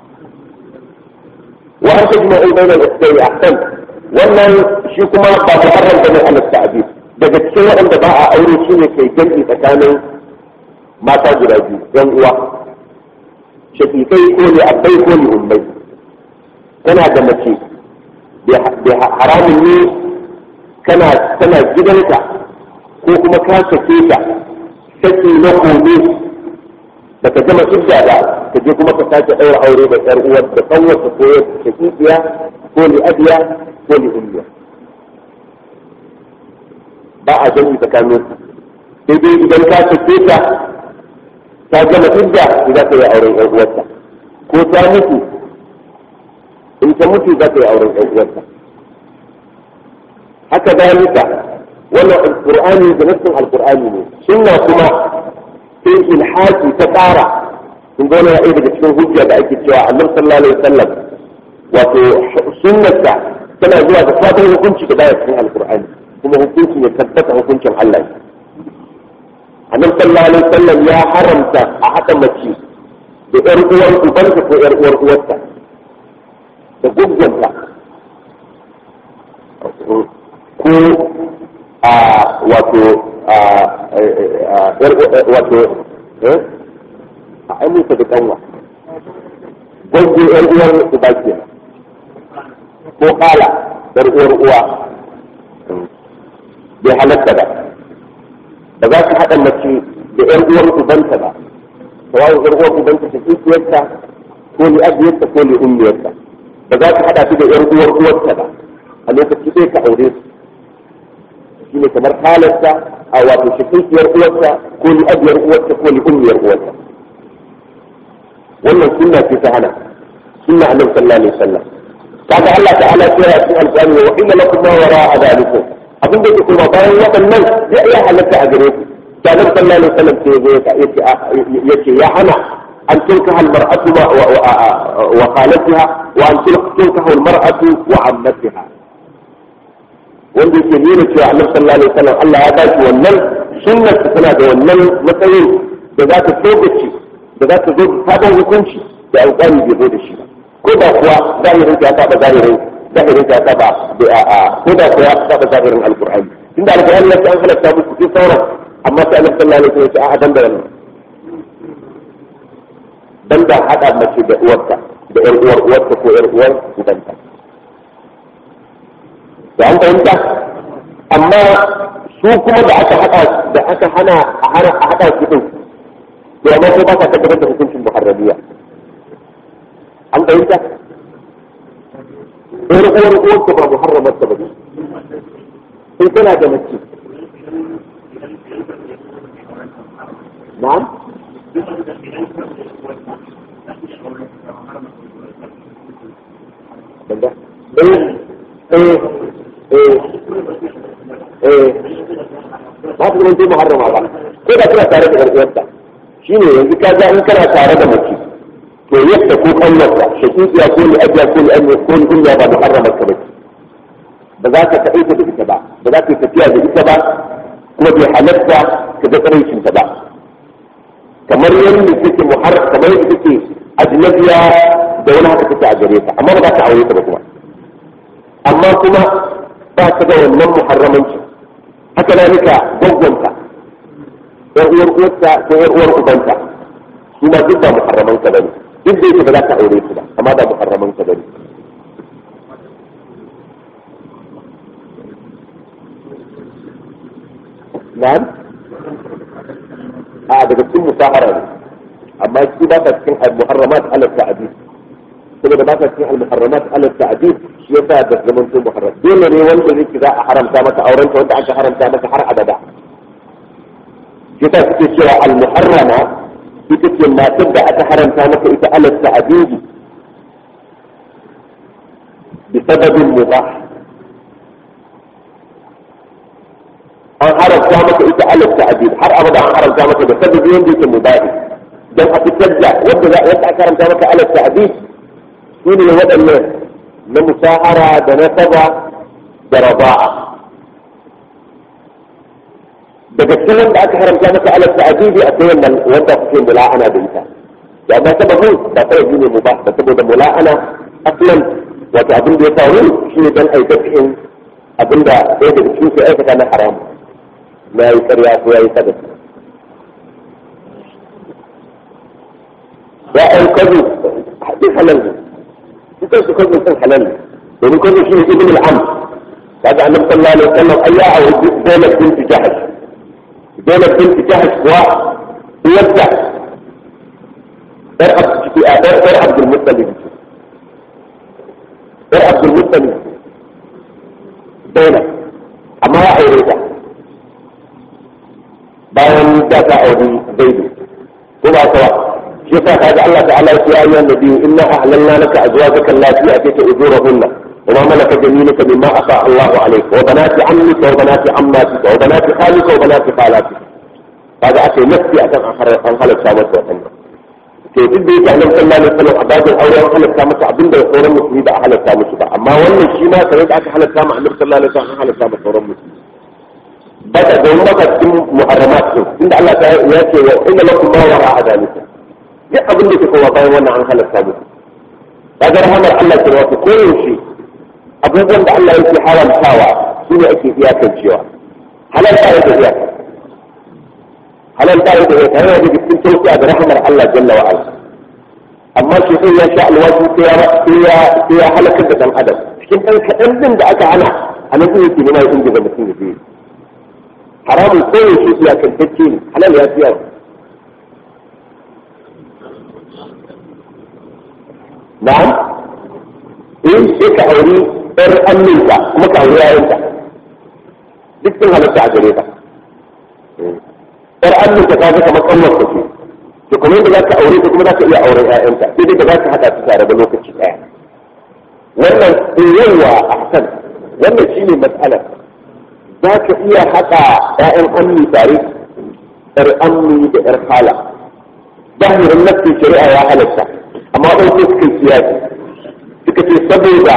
wa an tajma'u bayna al-ikhtari ahsan wannan shi kuma ba muharram bane ala ta'bid daga cikin waɗanda ba a aure shi ne kai jami'i tsakanin mata guda biyu yan uwa shafikai ko ne abai ko ne ummai kana da mace haramun ne kana tana gidanka ko kuma ka sake ta saki na kome da ka gama idda ba ka je kuma ka sake ɗaura aure da ƴar uwar da kanwarsa ko ya shafiqiya ko li abiya ko li ummiya ba a jami tsakanin su sai dai idan ka sake ta ta gama idda za ka yi auren ƴar uwarta ko ta mutu in ta mutu za ka yi auren ƴar uwarta haka dalika wannan alqur'ani da nassin alqur'ani ne sunna kuma sai ilhaki ta ƙara in ga wani ra'ayi daga cikin hujja da ake cewa annabi sallallahu alaihi wasallam wato sunnarsa tana zuwa da sabon hukunci da baya cikin alqur'ani kuma hukuncin ya tabbata hukuncin Allah ne annabi sallallahu alaihi wasallam ya haramta a haɗa mace da ƴar uwar ubanta ko ƴar uwar uwarta da guggunta ko a wato wato a amince da kanwa gwaggo yar uwar uba ke ko kala yar uwar uwa bai halatta ba ba za su haɗa mace da yar uwar ubanta ba sawayin yar uwar ubanta ta kikiyarta ko li abiyarta ko li ummiyarta ba za su haɗa su da yar uwar uwarta ba a lokaci ɗaya ka aure su shine kamar halarta a wato shakikiyar uwarta ko li abiyar uwarta ko li ummiyar uwarta wannan sunna ce ta hana sunna annabi sallallahu alaihi wasallam kaga Allah ta'ala ya ce a cikin alƙur'ani wa inna lakum ma wara'a dhalikum abin da kuma bayan waɗannan ya iya halatta a gare ku da annabi sallallahu alaihi wasallam ce ya yace ya hana an tunkaha al-mar'atu wa khalatiha wa an tunkaha al-mar'atu wa ammatiha wanda yake nuna cewa annabi sallallahu alaihi wasallam Allah ya baki wannan sunnar tana da wannan matsayin da za ta togace da za ta zo sabon hukunci da alƙali bai zo da shi ko da kuwa zahirin ta saba zahirin zahirin ta saba ko da kuwa saba zahirin alƙur'ani tunda alƙur'ani ya ce an halatta musu cikin sauran amma sai annabi sallallahu alaihi wasallam ya ce a dan da wannan dan da hada mace da uwarta da ƴar uwar uwarta ko ƴar uwar ubanta da an fahimta amma su kuma da aka haɗa da aka hana a hana a haɗa su din to amma ko ba ka tabbatar da hukuncin muharrabiya an fahimta ɗan uwar uwar ta ba muharramar ta ba in tana da mace na'am banda eh eh eh eh ba su zama muharrama ba ko da kana tare da gargiyarta shi ne yanzu ka ga in kana tare da mace to yadda ko kallonta shakikiya ko ni ajiya ko ni anya ko ni kunya ba muharramar ka bace ba za ka kaɗaita da ita ba ba za ka yi tafiya da ita ba kuma bai halatta ka ga tsaraicin ta ba kamar yadda take muharram kamar yadda take ajnabiya da wani haka take a gare ta amma ba za ka aure ta ba kuma amma kuma ba ta da wannan muharramanci haka na nika gwaggwanta ɗan uwar uwarta ko ɗan uwar ubanta su ma duk ba muharraman ka bane duk da yake ba za ka aure su ba amma ba muharraman ka bane na'am a daga cikin musahara ne amma shi ba ta cikin al-muharramat ala ta'dib saboda ba ta cikin al-muharramat ala ta'dib shi yasa da zaman to muharram dole ne wanda zai za a haramta maka auren wanda aka haramta maka har abada yasa suke cewa al-muharrama ita ce matar da aka haramta maka ita ala ta'dib bi sababin mubah an haramta maka ita alif ta'dil har abada an haramta maka da sababi wanda yake mubahi dan a fitar da wanda za wanda aka haramta maka alif ta'dil su ne waɗannan na musahara da nasaba da raba'a daga cikin wanda aka haramta maka alif ta'dil akwai wannan wanda kuke mula'ana da ita ya ba sababin ba sababi ne mubah ba saboda mula'ana aslan wato abin da ya faru shi ne dan aikata abin da ɗaya daga cikin su aikata na haramu na yi karya ko ya yi sadaka ya ai kazu duk halal ne dukkan su kazu sun halal ne domin kazu shi ne ibn al-am kaga annabi sallallahu alaihi wasallam ayya a wajen Zainab bint Jahash Zainab bint Jahash kuwa uwarta dar Abdul ciki a dar dar Abdul Muttalib dar Abdul Muttalib Zainab amma ya aure ta bayan da ta auri zaidu ko ba ta shi yasa kaga Allah ta'ala ya ce ya ayyuhan nabiyyu inna ahlalna laka azwajaka allati atayta ujurahunna wa ma malakat yaminuka mimma afa Allahu alayka wa banati ammika wa banati ammatika wa banati khalika wa banati khalatika kaga ake nafsi akan an halatta masa wannan to duk da yake annabi sallallahu alaihi wasallam a babin aure an halatta masa abinda sauran musulmi ba a halatta musu ba amma wannan shi ma sai da aka halatta ma annabi sallallahu alaihi wasallam an halatta ma sauran musulmi baka da maka cikin muharramat din inda Allah ta ya ce wa inna lakum ma wara adalika duk abin da ke kowa bayan wannan an halatta muku kaga rahmar Allah ke wato koyaushe abubuwan da Allah yake haramtawa su ne ake iyakancewa halal ta yake iyaka halal ta yake iyaka yana da cikin tausiya da rahmar Allah jalla wa ala amma shi sai ya sha alwaji sai ya sai ya halakar da dan adam cikin dan kadan din da aka hana a nan yake nema yin da mutum ya yi haramun kowane shi iya kantacce ne halal ya fi yawa na'am in sai ka auri ɗar amminka kuma ka auri yayinka duk sun halatta a gare ka ɗar amminka ta ga kamar ƙanwar ka ce to kuma yadda za ka aure ta kuma za ka iya auren ƴaƴanka sai dai da za ka haɗa su tare da lokaci ɗaya wannan yawa a hasan wannan shine matsalar za ka iya haɗa ‘ya'yan ammi tare ‘yar ammi da ‘yar hala zahirin nafsin shari'a ya halatta amma ɗan sai suka siyasi suka ce saboda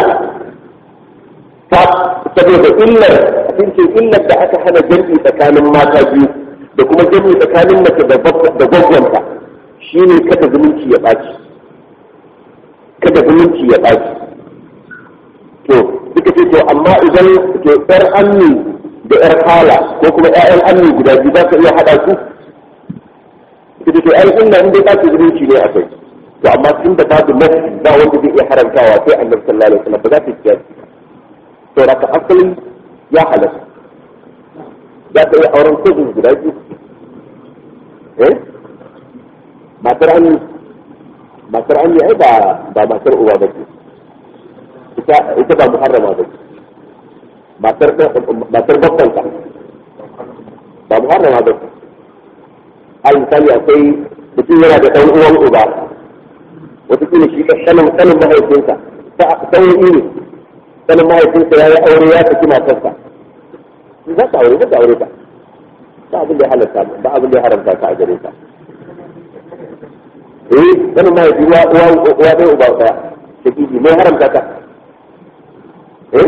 saboda illar sun ce illar da aka hana jami'i tsakanin mata biyu da kuma jami'i tsakanin mace da gwagwanta shine kada zumunci ya ɓaci kada zumunci ya ɓaci to suka ce to amma idan to ‘yar ammi da ‘yar hala ko kuma ‘ya'yan ammi guda biyu za ka iya haɗa su? Ita ce ai inda in dai ɓaci zumunci ne akwai. To amma tun da babu nafi ba wanda zai iya haramtawa sai annabi sallallahu alaihi wasallam ba za ta yi To raka asali ya halatta. Za ka iya auren kujin guda biyu. Eh? Matar ammi matar ammi ai ba ba matar uwa ba ce. Ita ba muharrama ba ce. matar matar babbanka ba muharrama ba al misali akwai mutum yana da ɗan uwan uba wataƙila shi ka sanin sanin mahaifinsa ta sauyi ne sanin mahaifinsa ya yi aure ya saki matarsa za ka aure za ka aure ta ba abin da ya halatta ba abin da ya haramta ka a gare ta eh sanin mahaifi uwa uwa uwa ɗaya uba ɗaya shakiki mai haramta ka eh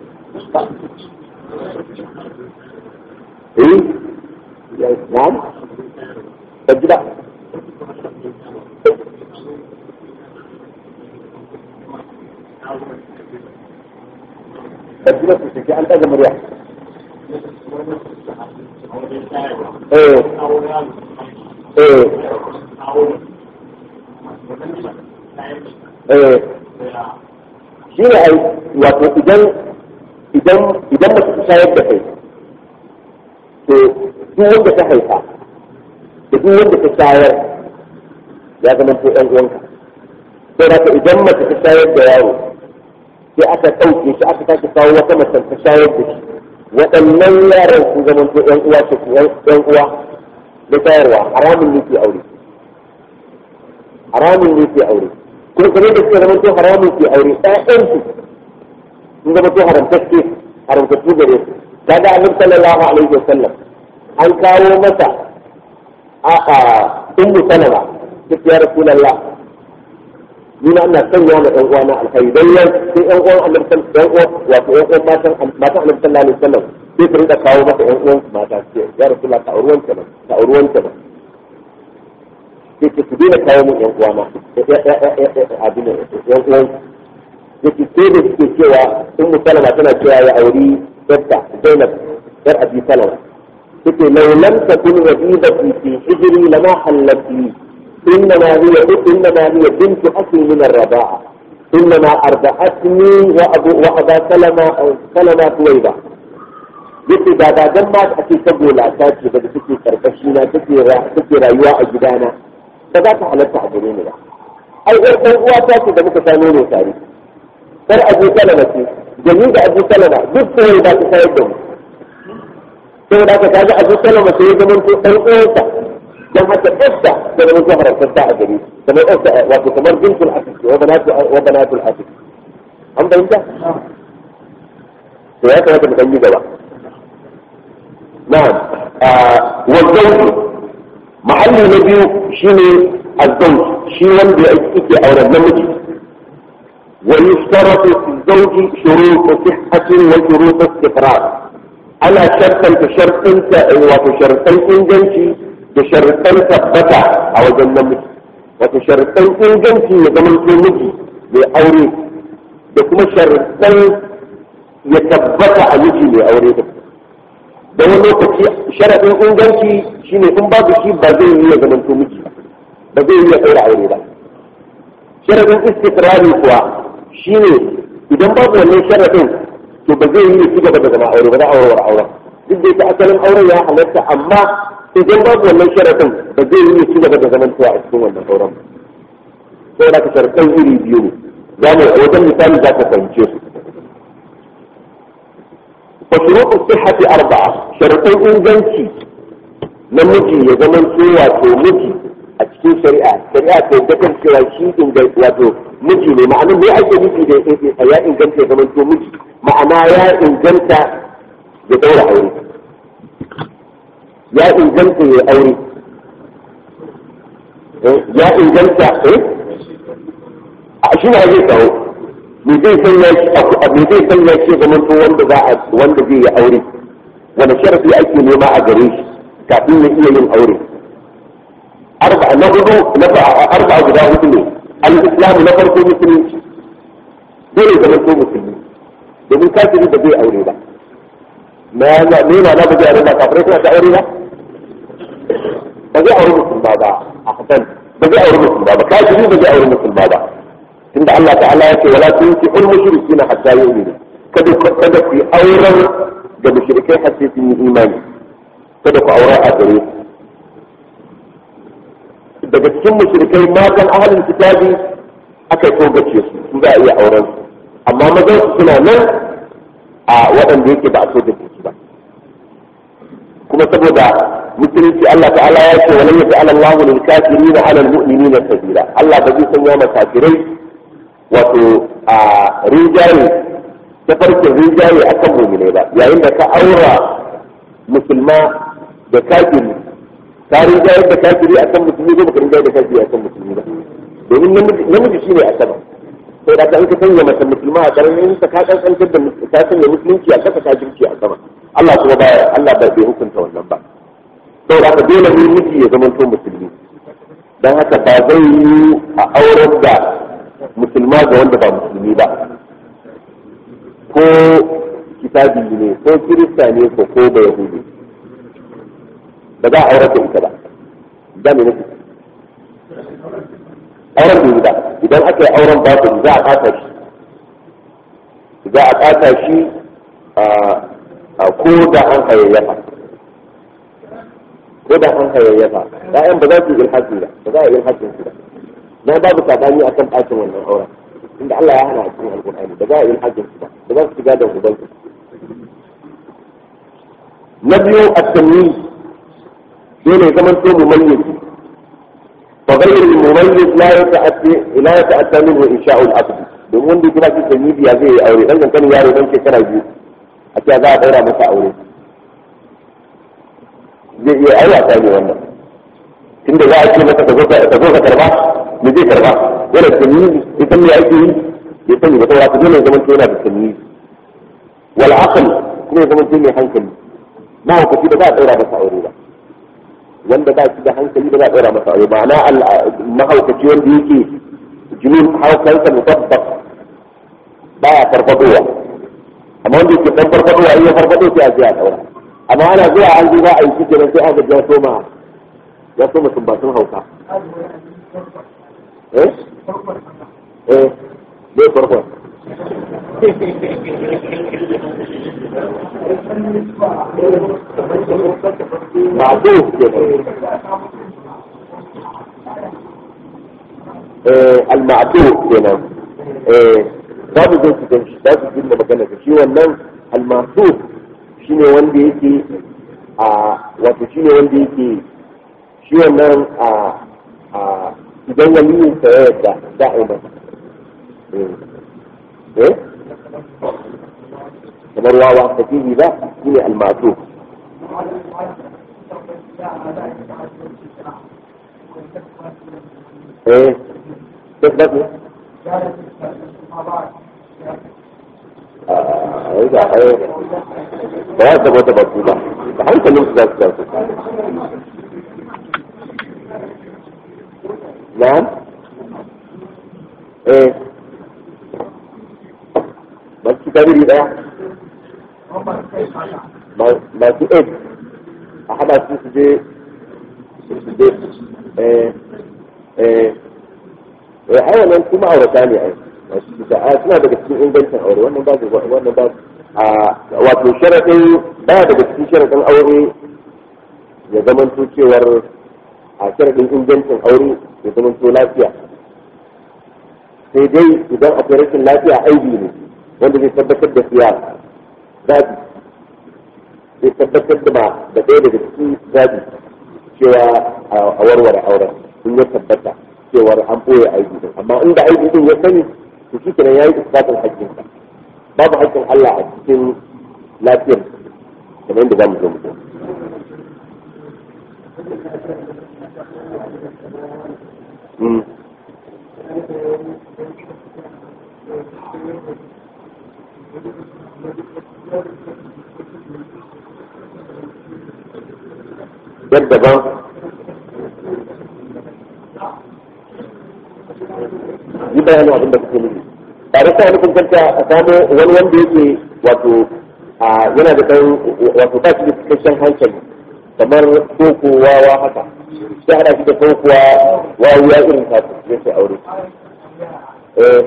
eh na'am ba ji ba ba ji ba su shaki an ɗaga murya eh eh eh shi ne ai wato idan idan idan mace ta shayar da kai to duk wanda ta haifa da duk wanda ta shayar ya zama ko ɗan uwanka sai da idan mace ta shayar da yaro sai aka ɗauke shi aka sake kawo wata mace ta shayar da shi waɗannan yaran sun zama ko ɗan uwa ce ɗan uwa da shayarwa haramun ne ke aure haramun ne ke aure kuma kamar da suke zama to haramun ke aure ɗayansu sun zama to haramtacce haramtattu gare su kaga annabi sallallahu alaihi wasallam an kawo masa a a ummu salama ta ya rasulullah ni na ina sanya ma ɗan uwana alkhairi dan yan sai ɗan uwan annabi ɗan uwan wato ɗan uwan matan matan annabi sallallahu alaihi wasallam sai su rinka kawo masa ɗan uwan mata ce ya rasulullah ta auruwan ta ta auruwan ta sai ce ku daina kawo mun yan uwana abin da yan uwan yake sai da suke cewa ummu salama tana cewa ya auri yarta zainab yar abi salama take law lam takun rabibati fi hijri lama hallat li إنما هي إنما هي بنت أخي من الرضاعة إنما أرضعتني وأبو وأبا سلمة سلمة طويبة yake da ba dan ma ake saboda ta ce da take karkashi na take take rayuwa a gidana ba za ta halatta a gare ni ba ai ɗan ɗan uwa ta ce da muka same ne tare kar abu salama ce da ni da abu salama duk sai ba ta sayar da mu sai da ka kaga abu salama sai ya zama to ɗan uwansa dan haka ɗansa da zama to haramtarta a gare kamar ɗansa wato kamar bintul asik wa banatu wa banatul asik an bayyana to ya kamata mu ɗan yi gaba نعم آه والزوج محل نبي شيني الزوج شي وندي ايكي او نمجي ويشترط في الزوج شروط صحة وشروط استقرار على شرطا كشرطا وشرطا انجنشي بشرطا ثبتا او النمجي وشرطا انجنشي يزمن في مجي لأوري بكما شرطا يثبت a miji mai aure da da wani lokaci sharaɗin inganci shine in babu shi ba zai yi ya zamanto miji ba zai yi ya ɗaura aure ba sharaɗin istikrari kuwa shine idan babu wannan sharaɗin to ba zai yi ya ci gaba da zama aure ba za a warware auren duk da yake asalin auren ya halatta amma idan babu wannan sharaɗin ba zai yi ya ci gaba da zamantowa a cikin wannan auren sai da ka sharaɗin iri biyu ne za mu wajen misali za ka fahimce su وشروط الصحة أربعة شرطين إنجنسي نمجي يزمن سوى تو مجي أتكين شريعة شريعة تذكر سوى شيء إنجنسي واتو مجي ne ma'ana me ake nufi da ya inganta ya zama to miji ma'ana ya inganta ya daura aure ya inganta ya aure ya inganta eh a shi ne zai kawo me zai sanya shi me zai sanya shi zaman to wanda za a wanda zai yi aure wanda sharafi ake nema a gare shi kafin ya iya yin aure arba na hudu na arba guda hudu ne al-islam na farko musulunci dole zaman to musulmi domin kafiri ba zai aure ba na ne na ba zai aure ba kafirai suna ta aure ba ba zai aure musulma ba a hasan ba zai aure musulma ba kafiri ba zai aure musulma ba tunda Allah ta'ala ya ce wala tunki ul mushrikina hatta yu'minu kada ku kada ku auren da mushrikai har sai sun yi imani kada ku aura a gare daga cikin mushrikai matan ahalin kitabi aka togace su su za a iya auren su amma mazan su suna nan a waɗanda yake ba a so da su ba kuma saboda musulunci Allah ta'ala ya ce walan yaj'al Allahu lil kafirin 'ala al mu'minina sabila Allah ba zai sanya ma kafirai wato a rijaye ta farkin rijaye akan mu'minai ba yayin da ka aura musulma da kafiri ka rijaye da kafiri akan musulmi ko baka rijaye da kafiri akan musulmi ba domin namiji shine a sama sai da in ka sanya masa musulma a karamin sa ka kankantar da ka sanya musulunci a kasa kafirci a sama Allah kuma baya Allah ba bai hukunta wannan ba saboda haka dole ne miji ya zama to musulmi dan haka ba zai yi a auren da musulma ga wanda ba musulmi ba ko kitabi ne ko kirista ne ko ko ba yahudi ba za a aurar da ita ba da ne nake auren da yi ba idan aka yi auren ba za a ɓata shi za a ɓata shi a ko da an hayayyafa ko da an hayayyafa ɗayan ba za su yi ilhaji ba ba za a yi ilhajin su ba na babu sabani akan ɓacin wannan auren inda Allah ya hana a cikin alƙur'ani ba za a yi ilhajin su ba ba za su shiga da uban su na biyu at-tamyiz dole ya zama to mumayyiz فغير المميز لا يتأتى لا يتأتى منه إنشاء العقد domin wanda kira shi sanidi ya zai aure dan kan yaro dan shekara biyu a ce za a daura masa aure zai iya aure a ne wannan tunda za a ce masa ka zo ka karba me zai karba yana sanidi ya san me ake yi ya sani ba saboda dole ya zama yana da sanidi wal aql kuma ya zama mai hankali ma hukunci da za a daura masa aure ba wanda ba shi da hankali ba za a ɗora masa aure ma'ana mahaukaci wanda yake jinin haukansa mutabbas ba ya farfadowa amma wanda yake dan farfadowa in ya farfado sai a je a ɗaura amma ana zuwa an zo za a yi shi kenan sai aka ya soma ya soma sumbatun hauka eh eh dai farko معروف كده المعروف كده babu zai su ganshi za su jin da magana ka shi wannan almasu shi ne wanda yake a wato shi ne wanda yake shi wannan a a idan waliyin sa ya yadda za a yi masa eh kamar wawa tafihi ba shi ne almasu ايه تثبت ايه ايه ده ده ده بطولة ده حاجة اللي انت ده نعم ايه بس كبير ده ما في ايه احد اسمه دي دي ايه ايه ai wannan kuma aurata ne ai a suna daga cikin ingancin aure wannan ba wannan ba a wato sharadin ba daga cikin sharadin aure ya zamanto cewar a sharadin ingancin aure ya zamanto lafiya sai dai idan akwai rashin lafiya aibi ne wanda zai tabbatar da siya zabi zai tabbatar da ba da ɗaya daga cikin zabi cewa a warware auren sun ya tabbata cewar an ɓoye aiki din amma inda aiki din ya sani to shi kenan yayi isbatin haƙƙinsa babu haƙƙin Allah a cikin lafiyar kamar yadda zamu zo mu Mm. yadda ba yi bayanin abin da kuke nufi tare da nufin kanta a samu wani wanda yake wato yana da ɗan wato ba shi da cikakken hankali kamar koko wawa haka sai hada shi da kokowa wawuya irin tasu zai sai aure eh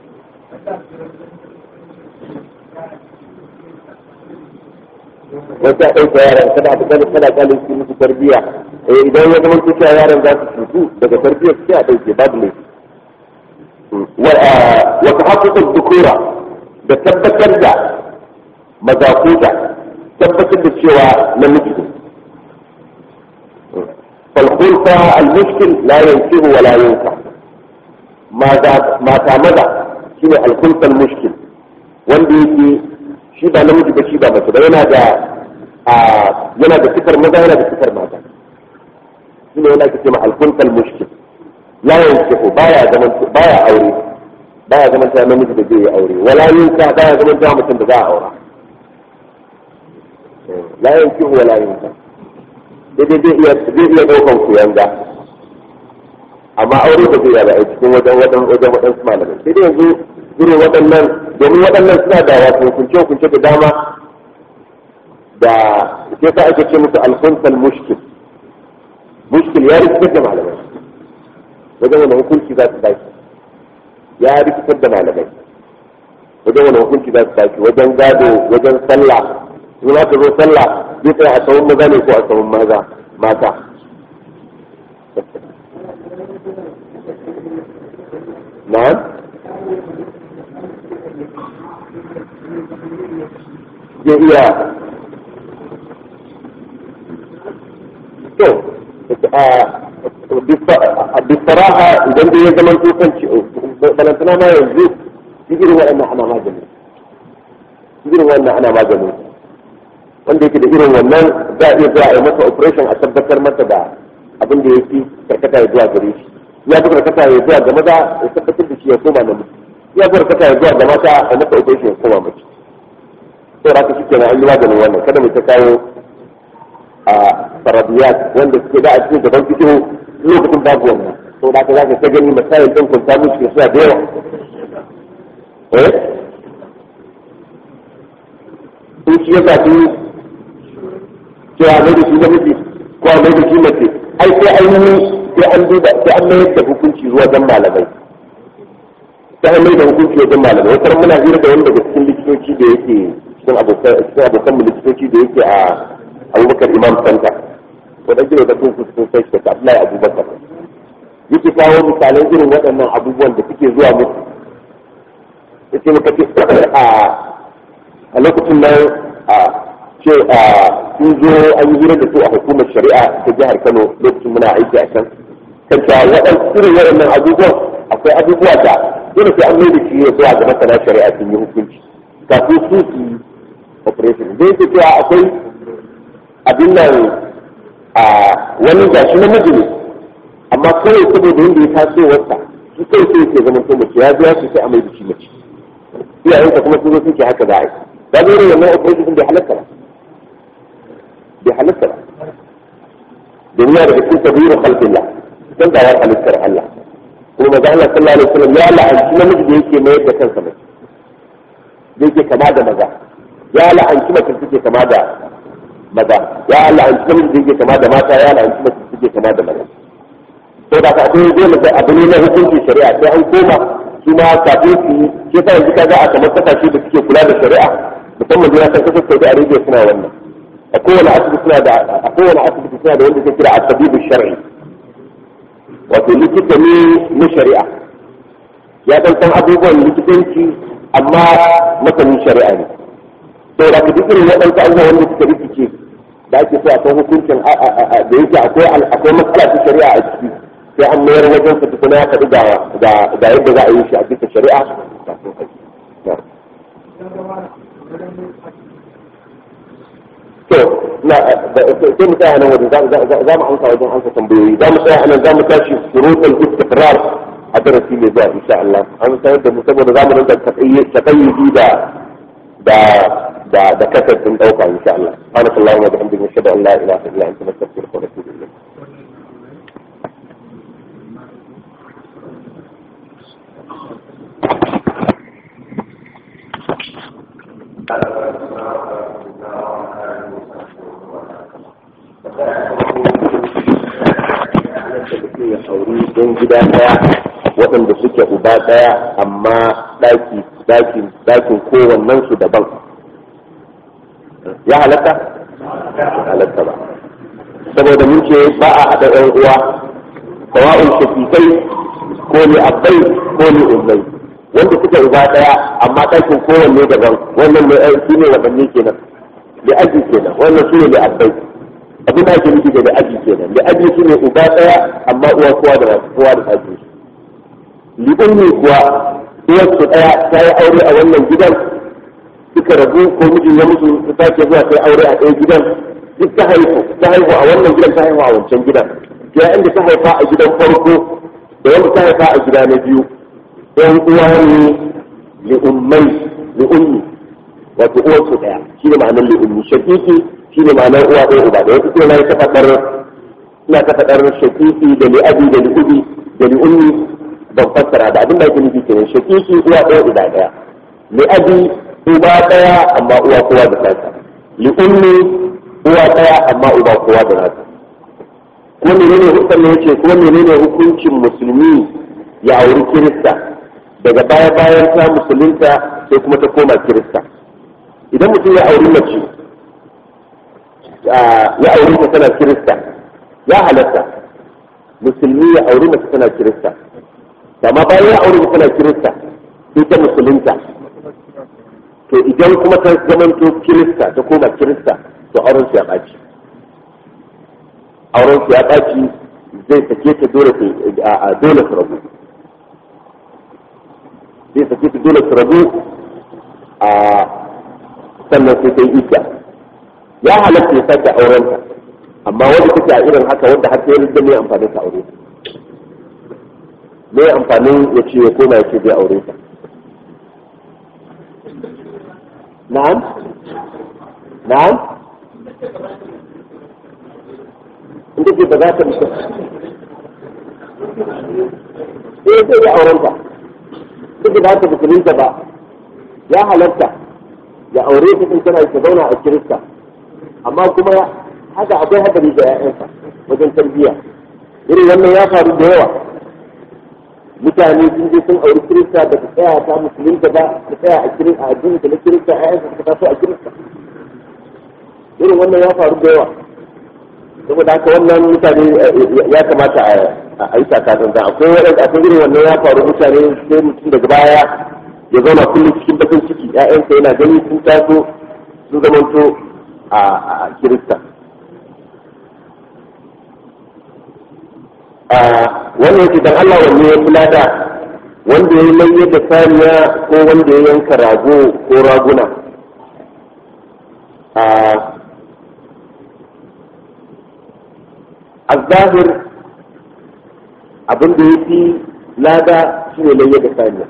wata a ɗauka yaran kada a kada kada kalin su musu tarbiyya idan ya zama cewa yaran za su cutu daga tarbiyyar sai a ɗauke babu ne wa tahaqququ dhukura da tabbatar da mazakuta tabbatar da cewa namiji ne falkulfa almushkil la yankihu wa la yanka mata maza shine alkulfa almushkil wanda yake shi ba namiji ba shi ba mace ba yana da yana da sifar maza yana da sifar mata shine yana kace ma alkulfa almushkil la yankihu baya zaman baya aure baya zaman ta namiji da zai yi aure wala yanka baya zaman ta mutum da za a aura la yankihu wala yanka daidai zai iya zai iya daukan ku yanga amma aure ba zai yaba a cikin wajen wajen wajen waɗansu malamai sai dai yanzu irin waɗannan domin waɗannan suna da wato hukunce hukunce da dama da sai sa ake ce musu alkunsal mushkil mushkil ya rikitar da malamai wajen wani hukunci za su baki ya rikitar da malamai wajen wani hukunci za su baki wajen gado wajen sallah in za ka zo sallah zai tsaya a tsawon maza ne ko a tsawon maza mata na zai iya to bisaraha idan dai ya zama tukanci balantana ma yanzu irin waɗannan ana magani irin wannan ana magani wanda yake da irin wannan za a iya zuwa a yi masa operation a tabbatar masa da abin da ya fi karkata ya zuwa gare shi ya fi karkata ya zuwa ga maza ya tabbatar da shi ya koma na mutu ya fi karkata ya zuwa ga mata a masa operation ya koma mace to raka shi kenan an yi maganin wannan kada mu ta kawo a farabiyat wanda suke da a cikin gaban fito lokacin babu wannan to da ka za ka ta gani masayin ɗin kun samu shi suna da yawa eh in shi ya zaɓi cewa mai da shi namiji ko mai da shi mace ai sai an yi sai an duba sai an mayar da hukunci zuwa wajen malamai sai an mayar da hukunci wajen malamai wata muna hira da wani daga cikin likitoci da yake cikin abokan cikin abokan mu likitoci da yake a Abubakar Imam Santa wadanda da kun sun sai shi da Abdullahi Abubakar yake kawo misalan irin waɗannan abubuwan da suke zuwa musu yace muka ce a a lokacin nan a ce a sun zo an yi hira da su a hukumar shari'a ta jihar Kano lokacin muna aiki a can kan cewa waɗansu irin waɗannan abubuwan akwai abubuwa da dole sai an mai da shi ya zuwa ga masana shari'a sun yi hukunci kafin su su yi operation da yake cewa akwai abin nan a wani gashi namiji ne amma kawai saboda yadda ya taso wasa shi kai sai yake zaman ko mace ya biya shi sai a mai da shi mace iyayensa kuma sun zo suke haka za a yi ba zai rin wannan operation bai halatta ba bai halatta ba domin ya daga cikin tabiru khalqillah dan dawar halittar Allah kuma maza Allah sallallahu alaihi wasallam ya la'anci namiji da yake mayar da kansa mace da yake kama da maza ya la'anci mace da take kama da maza ya la'anci namiji da yake kama da mata ya la'anci mace da take kama da maza to da ka akwai dole sai abu ne na hukunci shari'a sai an koma su ma kafin su yi shi sa yanzu kaga a kamar kasashe da suke kula da shari'a musamman da san kasar Saudi Arabia suna wannan a kowane asibiti suna da a kowane asibiti suna da wanda ke kira at-tabibu shar'i wato likita ne na shari'a ya dan san abubuwan likitanci amma masanin shari'a ne to da ka duk irin waɗansu abubuwa wanda suka rikice da ake so a san hukuncin da yake akwai akwai matsala ta shari'a a ciki sai an mayar wajen sa tukuna ya faɗi ga ga yadda za a yi shi a bisa shari'a to na sai mu tsaya nan wajen za mu amsa wajen amsa tambayoyi za mu tsaya nan za mu tashi shurutul istiqrar a darasi mai zuwa insha Allah an sanar da mu saboda za mu rinka takayyudi da da da da kasar din dauka insha Allah subhanallahi wa bihamdihi ashhadu an la ilaha illa anta astaghfiruka wa atubu ilayk ya auri don gida daya waɗanda suke uba daya amma ɗaki ɗakin ɗakin kowannen su daban ya halatta halatta ba saboda mun ce ba a haɗa ɗan uwa sawa'un shafikai ko ni abbai ko ni ummai wanda suka uba daya amma ɗakin kowanne daban wannan ne shi ne wadanne kenan da aji kenan wannan shi ne da abbai abin da ake nufi da da aji kenan da aji shi ne uba daya amma uwa kowa da kowa da ɗakin shi liɓin ne kuwa uwarsu daya ta yi aure a wannan gidan suka rabu ko mijin ya mutu su sake zuwa sai aure a ɗaya gidan duk ta haihu ta haihu a wannan gidan ta haihu a wancan gidan to yayin da ta haifa a gidan farko da wanda ta haifa a gida na biyu ɗan uwa ne li ummai li ummi wato uwar su ɗaya shi ne ma'anar li ummi shakiki shi ne ma'anar uwa ɗaya uba da wasu kuma ta faɗar ina ta faɗar shakiki da li abi da li ubi da li ummi ban fassara da abin da ake nufi kenan shakiki uwa ɗaya uba ɗaya li abi uba ɗaya amma uwa kowa da nasa li ummi uwa ɗaya amma uba kowa da nasa ko menene hukun ne yace ko menene hukuncin musulmi ya auri kirista daga baya bayan ta musulunta sai kuma ta koma kirista idan mutum ya auri mace ya auri ta tana kirista ya halatta musulmi ya auri mace tana kirista amma bayan ya auri ta tana kirista sai ta musulunta to idan kuma ta zamanto kirista ta koma kirista to auren su ya ɓaci auren su ya ɓaci zai sake ta dole a dole su rabu zai sake ta dole su rabu a sannan sai ta yi idda ya halatta ya sake auren ta amma wanda take a irin haka wanda har sai da mai amfani ta aure me amfanin ya ce ya koma ya ce zai aure ta na'am na'am inda ce ba za ta mutu sai sai ya aurenta duk da ta musulunta ba ya halatta ya aure ta in tana ta zauna a kirista amma kuma haka akwai hadari da ya'yansa wajen tarbiyya irin wannan ya faru da yawa mutane sun je sun auri kirista da su tsaya ta musulunta ba su tsaya a kirista a addinin na kirista ya'yansa suka taso a kirista irin wannan ya faru da yawa saboda haka wannan mutane ya kamata a yi takatun da akwai waɗanda akwai irin wannan ya faru mutane sai mutum daga baya ya zauna kullum cikin bakin ciki ƴaƴansa yana gani sun taso sun zamanto a kirista wannan yake dan Allah wanne ya kula da wanda ya layye da saniya ko wanda ya yanka rago ko raguna الظاهر abin da ya fi lada shi ne layya da saniya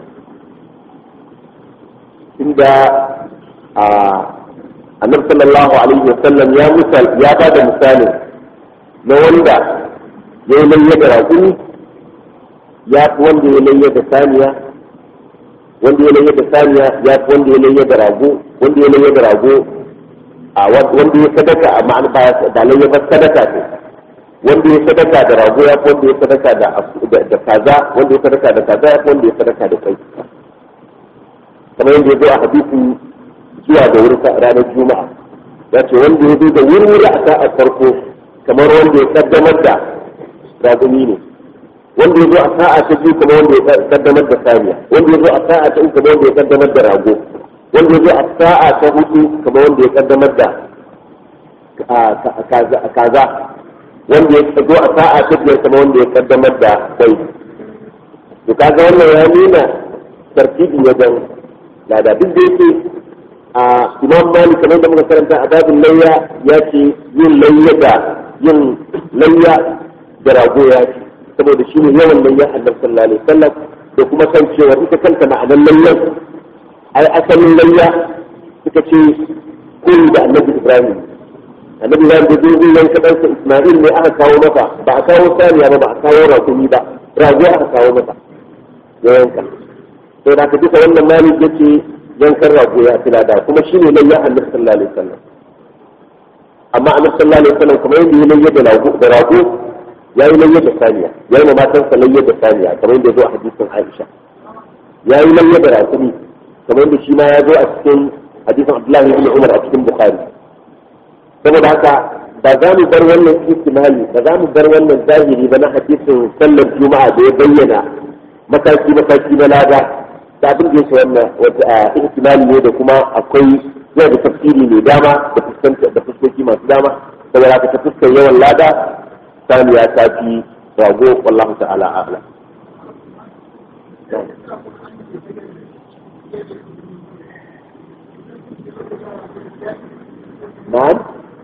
inda a annabi sallallahu alaihi wasallam ya misal ya ba da misali na wanda ya yi layya da raƙumi ya fi wanda ya layya da saniya wanda ya layya da saniya ya fi wanda ya layya da rago wanda ya layya da rago a wanda ya sadaka a ma'ana ba layya ba sadaka ce wanda ya sadaka da rago ya wanda ya sadaka da da kaza wanda ya sadaka da kaza ya wanda ya sadaka da kai kamar yadda ya zo a hadisi zuwa da wuri ranar juma'a ya ce wanda ya zo da wuri a sa'a farko kamar wanda ya kaddamar da ragumi ne wanda ya zo a sa'a ta biyu kamar wanda ya kaddamar da saniya wanda ya zo a sa'a ta uku kamar wanda ya kaddamar da rago wanda ya zo a sa'a ta hudu kamar wanda ya kaddamar da kaza wanda ya zo a sa'a ta biyar kama wanda ya kaddamar da kai to kaga wannan ya nuna tartibi wajen lada duk da yake a imam malik kamar da muka karanta a babin layya ya ce yin layya da yin layya da rago ya ce saboda shi ne yawan layya annabi sallallahu alaihi wasallam da kuma san cewa ita kanta ma'anar layyan ai asalin layya suka ce koyi da annabi ibrahim annabi ya da zai yanka ɗansa Ismail ne aka kawo masa ba a kawo saniya ba ba a kawo rakumi ba rago aka kawo masa ya yanka to da ka duka wannan mali yake yankan rago ya fi lada kuma shi ne layya annabi sallallahu alaihi wasallam amma annabi sallallahu alaihi wasallam kuma yadda ya layya da rago da rago ya yi layya da saniya ya yi ma matansa layya da saniya kamar yadda ya zo a hadisin Aisha ya yi layya da rakumi kamar yadda shi ma ya zo a cikin hadisin Abdullahi ibn Umar a cikin Bukhari saboda haka ba za mu bar wannan ihtimali ba za mu bar wannan zahiri ba na hadisin sallar juma'a da ya bayyana mataki mataki na lada da abin da yake wannan wata ihtimali ne da kuma akwai zai da tafsiri mai dama da fuskanta da fuskoki masu dama saboda haka ta fuskar yawan lada saniya ta fi rago wallahu ta'ala a'lam نعم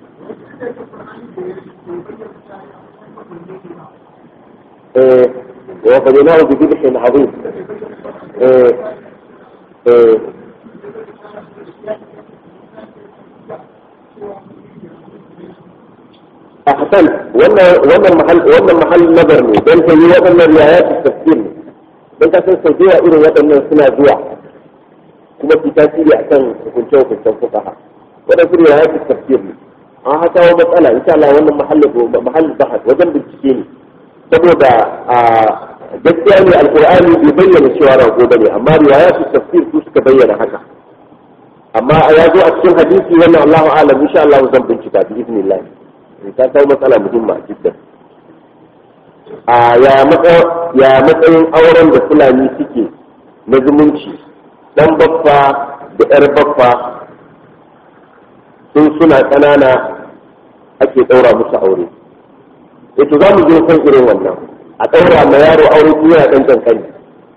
إيه وفديناه بذبح عظيم إيه إيه أحسنت وانا وانا المحل وانا المحل نظر لي بل هي وانا روايات التفسير بل كان سيديها إلى وانا سنة جوع كما في تأثير أحسن كنت شوف التنفقها وانا في روايات التفسير لي an haka wa matsala insha Allah wannan mahallin mahallin bahas wajen bincike ne saboda a gaskiya ne alqur'ani bai bayyana cewa rago bane amma riwayatu tafsir su suka bayyana haka amma ya zo a cikin hadisi wannan Allahu a'lam insha Allah zan bincika bi idnillah ta kawo matsala muhimma jiddan a ya ya matsayin auren da fulani suke na zumunci dan baffa da yar baffa sun suna ƙanana ake ɗaura musu aure yato za mu je kan irin wannan a ɗaura ma yaro aure ko yana ɗan ƙanƙani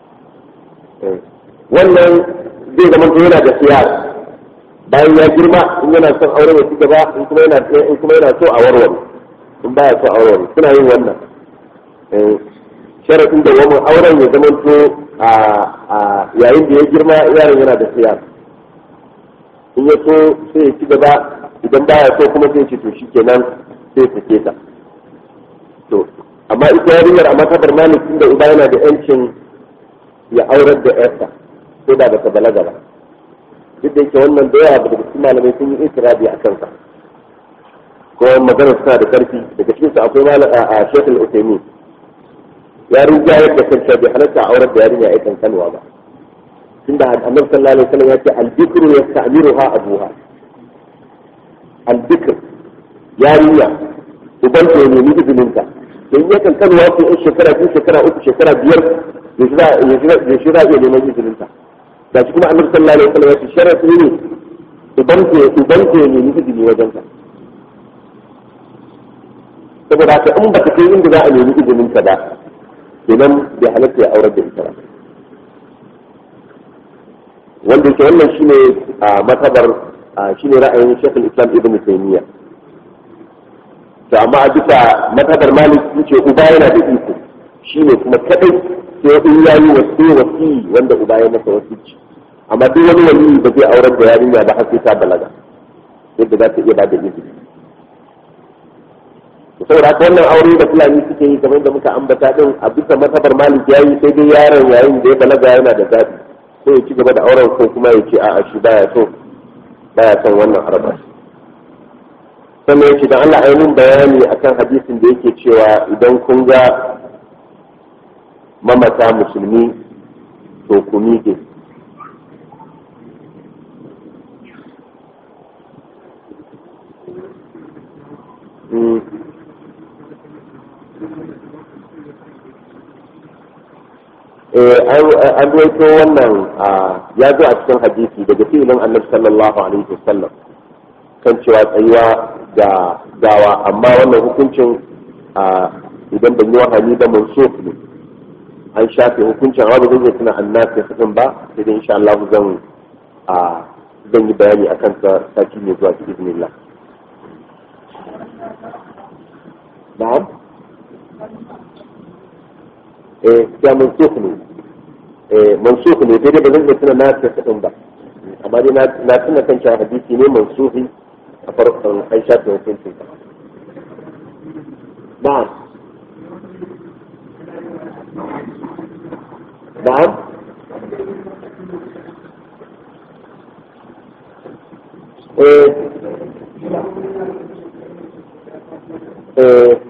wannan zai zama to yana da siyasa bayan ya girma in yana son aure ya ci gaba in kuma yana in kuma yana so a warware in baya so a warware suna yin wannan sharafin da wani auren ya zama to a yayin da ya girma yaron yana da siyasa in ya so sai ya ci gaba idan baya so kuma sai ya ce to shikenan sai ya sake ta to amma ita yarinyar a matabar malik tunda uba yana da yancin ya aurar da yarsa ko da bata balaga ba duk da yake wannan da yawa daga cikin malamai sun yi itirabi a kansa ko magana suna da karfi daga cikin su akwai malam a Sheikh Al-Uthaymeen ya rinjayar da kanta bai halatta aurar da yarinya ai kankanwa ba tunda annabi sallallahu alaihi wasallam ya ce al-bikru yasta'miruha abuha al-bikr yarinya uban ta ne ni izinin ta dan ya kankanwa ko in shekara biyu shekara uku shekara biyar ya shira ya shira ya neman izinin ta da shi kuma annabi sallallahu alaihi wasallam ya ce sharafi ne uban ta uban ta ne ni izini wajen ta saboda haka in ba ta kai inda za a nemi izinin ta ba kenan bai halatta ya aurar da ita ba wanda yake wannan shine a matabar shine ra'ayin Sheikh Islam Ibn Taymiyyah to amma a bisa matabar Malik yace uba yana da iko shine kuma kadai sai in yayi wasi wasi wanda uba ya masa wasici amma duk wani wali ba zai aurar da yarinya ba har sai ta balaga yadda za ta iya ba da izini saboda haka wannan aure da fulani suke yi kamar da muka ambata din a bisa matabar Malik yayi sai dai yaron yayin da ya balaga yana da zabi ko ya ci gaba da auren ko kuma ya ce a'a shi baya so baya son wannan harba sannan yake dan Allah ainihin bayani akan hadisin da yake cewa idan kun ga mamata musulmi to ku miƙe an ruwaito wannan ya zo a cikin hadisi daga filin annabi sallallahu alaihi wasallam kan cewa tsayuwa da gawa amma wannan hukuncin idan ban yi wahani da mansuf ne an shafe hukuncin amma ba zai iya tuna annabi hukun ba sai dai insha Allah zan zan yi bayani akan sa sati ne zuwa cikin bismillah na'am eh ya mansukh ne eh mansukh ne sai dai ba zan iya tuna na ta kadin ba amma dai na tuna kan cewa hadisi ne mansukhi a farkon an shafe hukuncin sa na'am na'am eh eh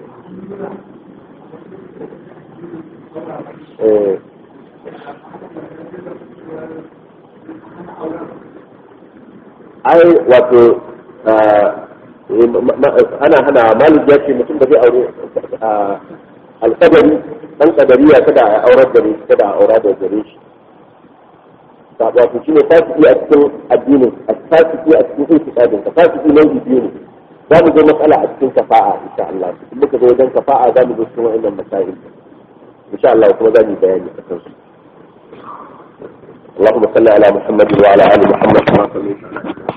ai wato ana hana malik ya ce mutum da zai aure alkadari dan kadariya kada a aurar da kada a aura da gare shi wato shine fasiki a cikin addinin fasiki a cikin itikadin ka fasiki nau'i biyu ne za mu zo matsala a cikin kafa'a insha Allah in muka zo wajen kafa'a za mu zo cikin wa'annan masail insha Allah kuma za mu yi bayani a kansu اللهم صل على محمد وعلى ال محمد كما صليت على